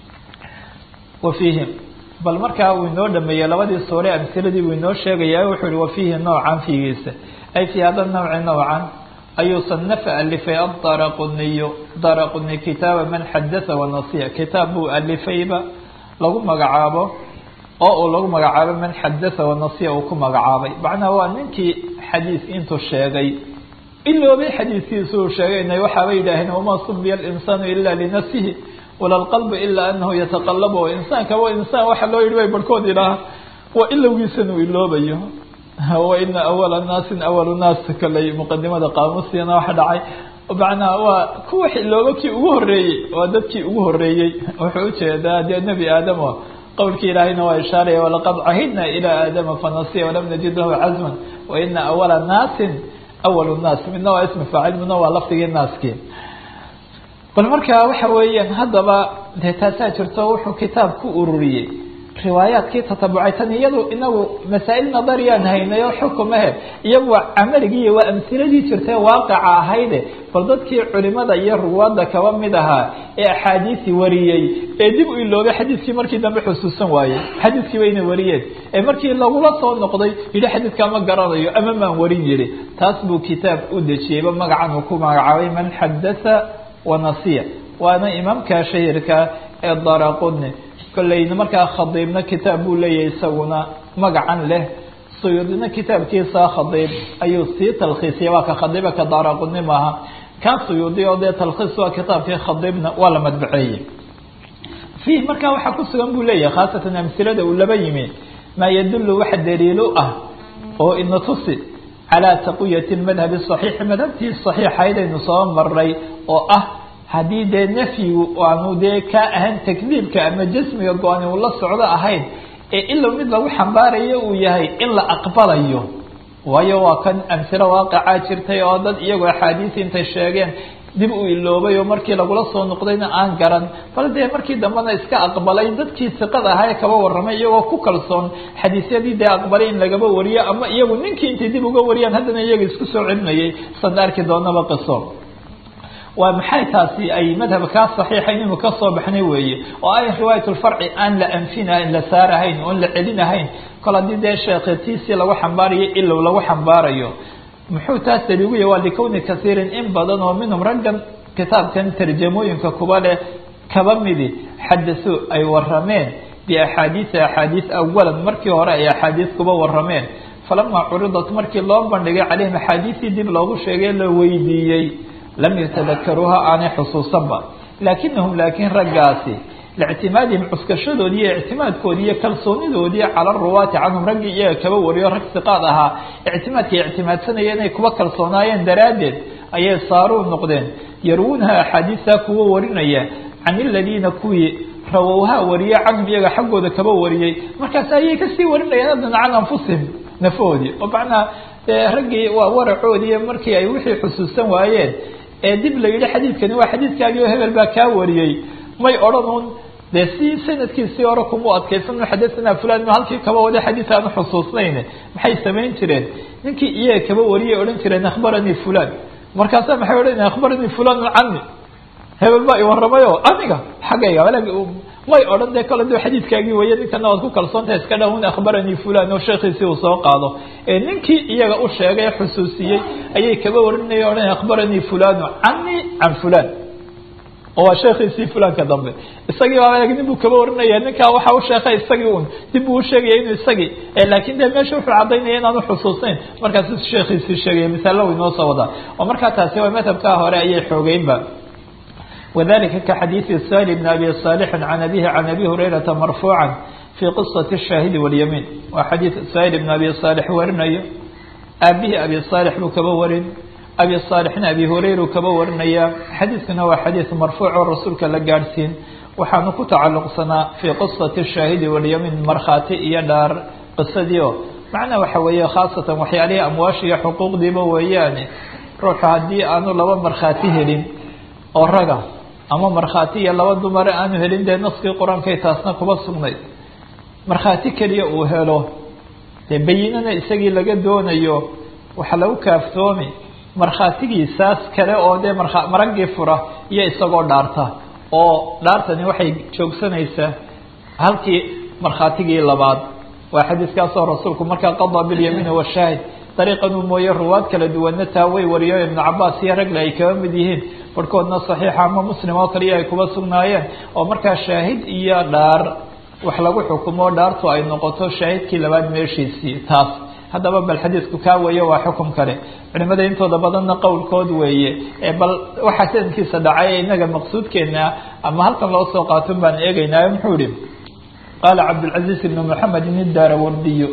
wa fiihim bal markaa uu inoo dhameeyey labadii suure amhiladii buu inoo sheegaya wuxuu ihi wa fiihi nowcan fiigiisa ay fii hada nawci nowcan ayuu sanafa alifay adaraquniyu daraquni kitaaba man xadatha wanasiya kitaab buu alifayba lagu magacaabo oo uu lagu magacaabo man xadatha wanasiya uu ku magacaabay macnaha waa ninkii xadiis intuu sheegay iloobay xadiiskiisu uu sheegayna waxaaba yidhaaheen wamaa subiya alinsaanu ila linafsihi wala lqalbu ilaa anahu yataqalabu insaankaba insaan waxa loo yidhi bay barhkood idhaaha waa ilowgiisan uu iloobayo waina awala naasin awalu naas kaley muqadimada qaamuusiyana waxa dhacay macnaa waa kuwa looba kii ugu horeeyey waa dadkii ugu horeeyey wuxuu ujeedaa dee nebi aadamo qowlkii ilaahayna waa ishaaraya walaqad cahidna ilaa aadama fanasiya walam najid lahu cazman waina awala naasin awalu naas midna waa ismi faacil midna waa lafdigii naaskii bal markaa waxa weeyaan haddaba dee taasaa jirto wuxuu kitaab ku ururiyey riwaayaadkii tatabucay tan iyadu inagu masaa'il nadariyaan haynay oo xukumahe iyagu waa camaligii waa amhiladii jirtee waaqica ahayde bal dadkii culimada iyo ruwaadda kaba mid ahaa ee axaadiisi wariyey ee dib u iloobay xadiiskii markii dambe xusuusan waayey xadiiskii bayna wariyeen ee markii lagula soo noqday yidhi xadiidkaa ma garanayo ama maan warin yihi taas buu kitaab u dejiyeyba magacan uu ku magacaabay man xadatha wanasiya waana imaamka shahirka ee daraquni kolleyna markaa khadiibna kitaab buu leeyahay isaguna magacan leh suyuudina kitaabkiisa khadiib ayuu sii talkhiisiyay waa ka khadiiba ka daaraquni maaha kan suyuudi oo dee talkhiis waa kitaabkii khadiibna waa la madbaceeyey fiih markaa waxaa ku sugan buu leeyahay khaasatan amhilada uu laba yimi maa yadullu waxa daliilo ah oo ina tusi calaa taqwiyati madhabi saxiixi madhabtii saxiixayd aynu soo maray oo ah haddii dee nafyigu aanu dee ka ahan takdiibka ama jasmiga go-ani uu la socdo ahayn ee ilow mid lagu xambaarayo uu yahay in la aqbalayo waayo waa kan amhilo waaqicaa jirtay oo dad iyagoo axaadiisi intay sheegeen dib u iloobay oo markii lagula soo noqdayna aan garan bal dee markii dambena iska aqbalay dadkii siqad ahaa ee kaba warramay iyagoo ku kalsoon xadiisyadii dee aqbalay in lagaba wariyo ama iyagu ninkii intay dib uga wariyaan haddana iyaga isku soo celinayay san arki doonaba qiso waa maxay taasi ay madhabkaa saxiixa inaynu ka soo baxnay weeye oo ay riwaayat lfarci aan la anfinahayn la saarahayn oon la celinahayn kol haddii dee sheekhatiisii lagu xambaarayo ilow lagu xambaarayo muxuu taas daliigu yahy waa likowni kasiirin in badan oo minhum raggan kitaabkan tarjamooyinka kuba leh kaba midi xadasuu ay warameen biaxaadiisi axaadiis awalan markii hore ay axaadiis kuba warameen falamaa curidat markii loo bandhigay calayhim axaadiisii dib loogu sheegay la weydiiyey lam yatadakaruuha aanay xusuusanba laakinahum laakiin raggaasi lictimaadihim cuskashadoodii iyo ictimaadkoodii iyo kalsoonidoodii cala ruwaati canhum raggii iyaga kaba wariyo rag siqaad ahaa ictimaadkay ictimaadsanaya inay kuba kalsoonaayeen daraaddeed ayay saaruu noqdeen yarwuunaha axaadiista kuwa warinaya can iladiina kuwii rawowha wariye canhum iyaga xaggooda kaba wariyey markaas ayay kasii warinayeen adana can anfusihim nafoodii oo macnaa raggii waa waracoodii markii ay wixii xusuusan waayeen ee dib la yidhi xadiidkani waa xadiidkaagii oo hebel baa kaa wariyey may odhan un dee si sanadkiisii hore kumu adkaysan xadathana fulan halkii kaba wada xadiid aanu xusuusnayn maxay samayn jireen ninkii iyaga kaba wariyay odhan jireen akhbaranii fulan markaasa maxay odhanaya akhbaranii fulan cani hebel baa i waramayo aniga xaggayga may odhan dee kale duu xadiidkaagii weye ninkana waad ku kalsoontahay iska dhahun akhbaranii fulan oo sheekhiisii uu soo qaado ee ninkii iyaga u sheegay xusuusiyey ayay kaba warinaya odhan akhbaranii fulanu canii can fulan oo waa sheekhiisii fulanka dambe isagii baa nin buu kaba warinaya ninkaa waxa u sheekay isagii un dib buu usheegaya inuu isagii laakin dee meesha wuxuu cadaynaya inaanu xusuusnayn markaasu sheekhiisii sheegaya misaalo inoo soo wadaa oo markaa taasi waa madhabkaa hore ayay xoogeynba وذلika kaxadiiثi sal بn abi صاlح عan abihi عan abi hurayrata marfuuعa fي qiصaة الشhaahidi والyamiin waa xadiid sal بn abi صاlح warinayo aabihi abi صاlح buu kaba warin abi صاlحna abi hurayru kaba warinaya xadiidkuna waa xadiid marfuuc oo rasuulka la gaadhsiin waxaanu ku tacaluqsanaa fii qiصaةi الشhaahidi والyamiin markhaati iyo dhaar qisadii o macnaa waxa weeye khaasatan waxyaalihii amwaasha iyo xuquuqdiiba weeyaane ruuxu haddii aanu laba markhaati helin oo raga ama markhaati iyo laba dumare aanu helin dee naskii qur-aankay taasna kuba sugnayd markhaati keliya uu helo dee bayinana isagii laga doonayo waxa lagu kaaftoomi markhaatigiisaas kale oo dee marka maraggii fura iyo isagoo dhaarta oo dhaartani waxay joogsanaysaa halkii markhaatigii labaad waa xadiiskaasoo rasuulku markaa qadaa bilyamiini washaahid dariiqan uu mooye ruwaad kala duwanna taa way wariyo ibnu cabaas iyo ragle ay kaba mid yihiin barhkoodna saxiixa ama muslim oo kaliya ay kuba sugnaayeen oo markaa shaahid iyo dhaar wax lagu xukumo dhaartu ay noqoto shaahidkii labaad meeshiisii taas haddaba bal xadiidku kaa weeye waa xukum kale culimada intooda badanna qowlkood weeye bal waxaa sanadkiisa dhacay inaga maqsuudkeena ama halkan loo soo qaaton baan eegeynaayo muxuu ihi qaala cabdilcaziiz ibn moxamed in daarawardiyo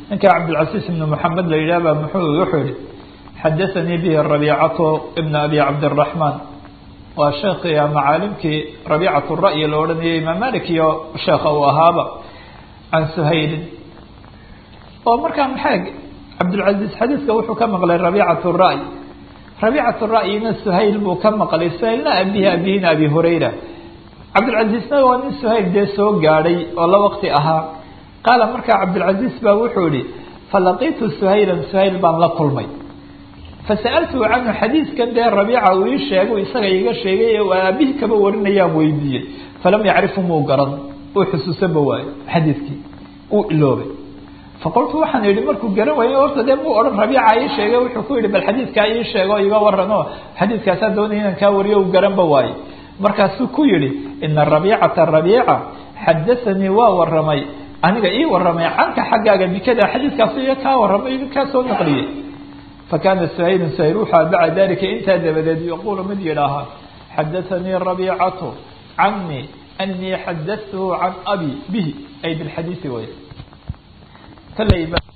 ninka cabdilcasiis ibn moxamed la yidhah ba muxuu wuxuu yihi xadaanii bihi rabiicatu ibn abi cabdiraxmaan waa sheekii macaalimkii rabiicat ra'yi la odhanayay imaam malik iyo sheekha uu ahaaba can suhaylin oo markaa maxaa cabdilcaziiz xadiiska wuxuu ka maqlay rabiicat ra'y rabiicat ra'yina suhayl buu ka maqlay suhaylna abihi abihina abi hurayra cabdilcaziizna waa nin suhayl dee soo gaadhay oo la waqti ahaa qaala markaa cabdilcaziiz baa wuxuu yihi falaqitu suhaylan suhayl baan la kulmay fasa'altuhu canhu xadiiskan dee rabiica uu ii sheegay isaga iga sheegay ee aabihi kaba warinayaan weydiiyey falam yacrifu muu garan uu xusuusanba waayo xadiiskii uu iloobay faqultu waxaan idhi markuu garan waayey horta dee muu odhan rabiica ii sheegay wuxuu ku yihi bal xadiiskaa ii sheego iga waran oo xadiiskaasaa doonaya inaan kaa wariyo uu garanba waaye markaasuu ku yihi ina rabiicata rabiica xadaanii waa waramay aniga ii waramay canka xaggaaga bikada xadiiskaasu iyo kaa waramay kaa soo naqliyey fakana suhaylun suhayl wuxua bacda dalika intaa dabadeed yaquulu mid yidhaahaa xadaanii rabiicatu canii anii xadatuhu can abi bihi ay bilxadiisi way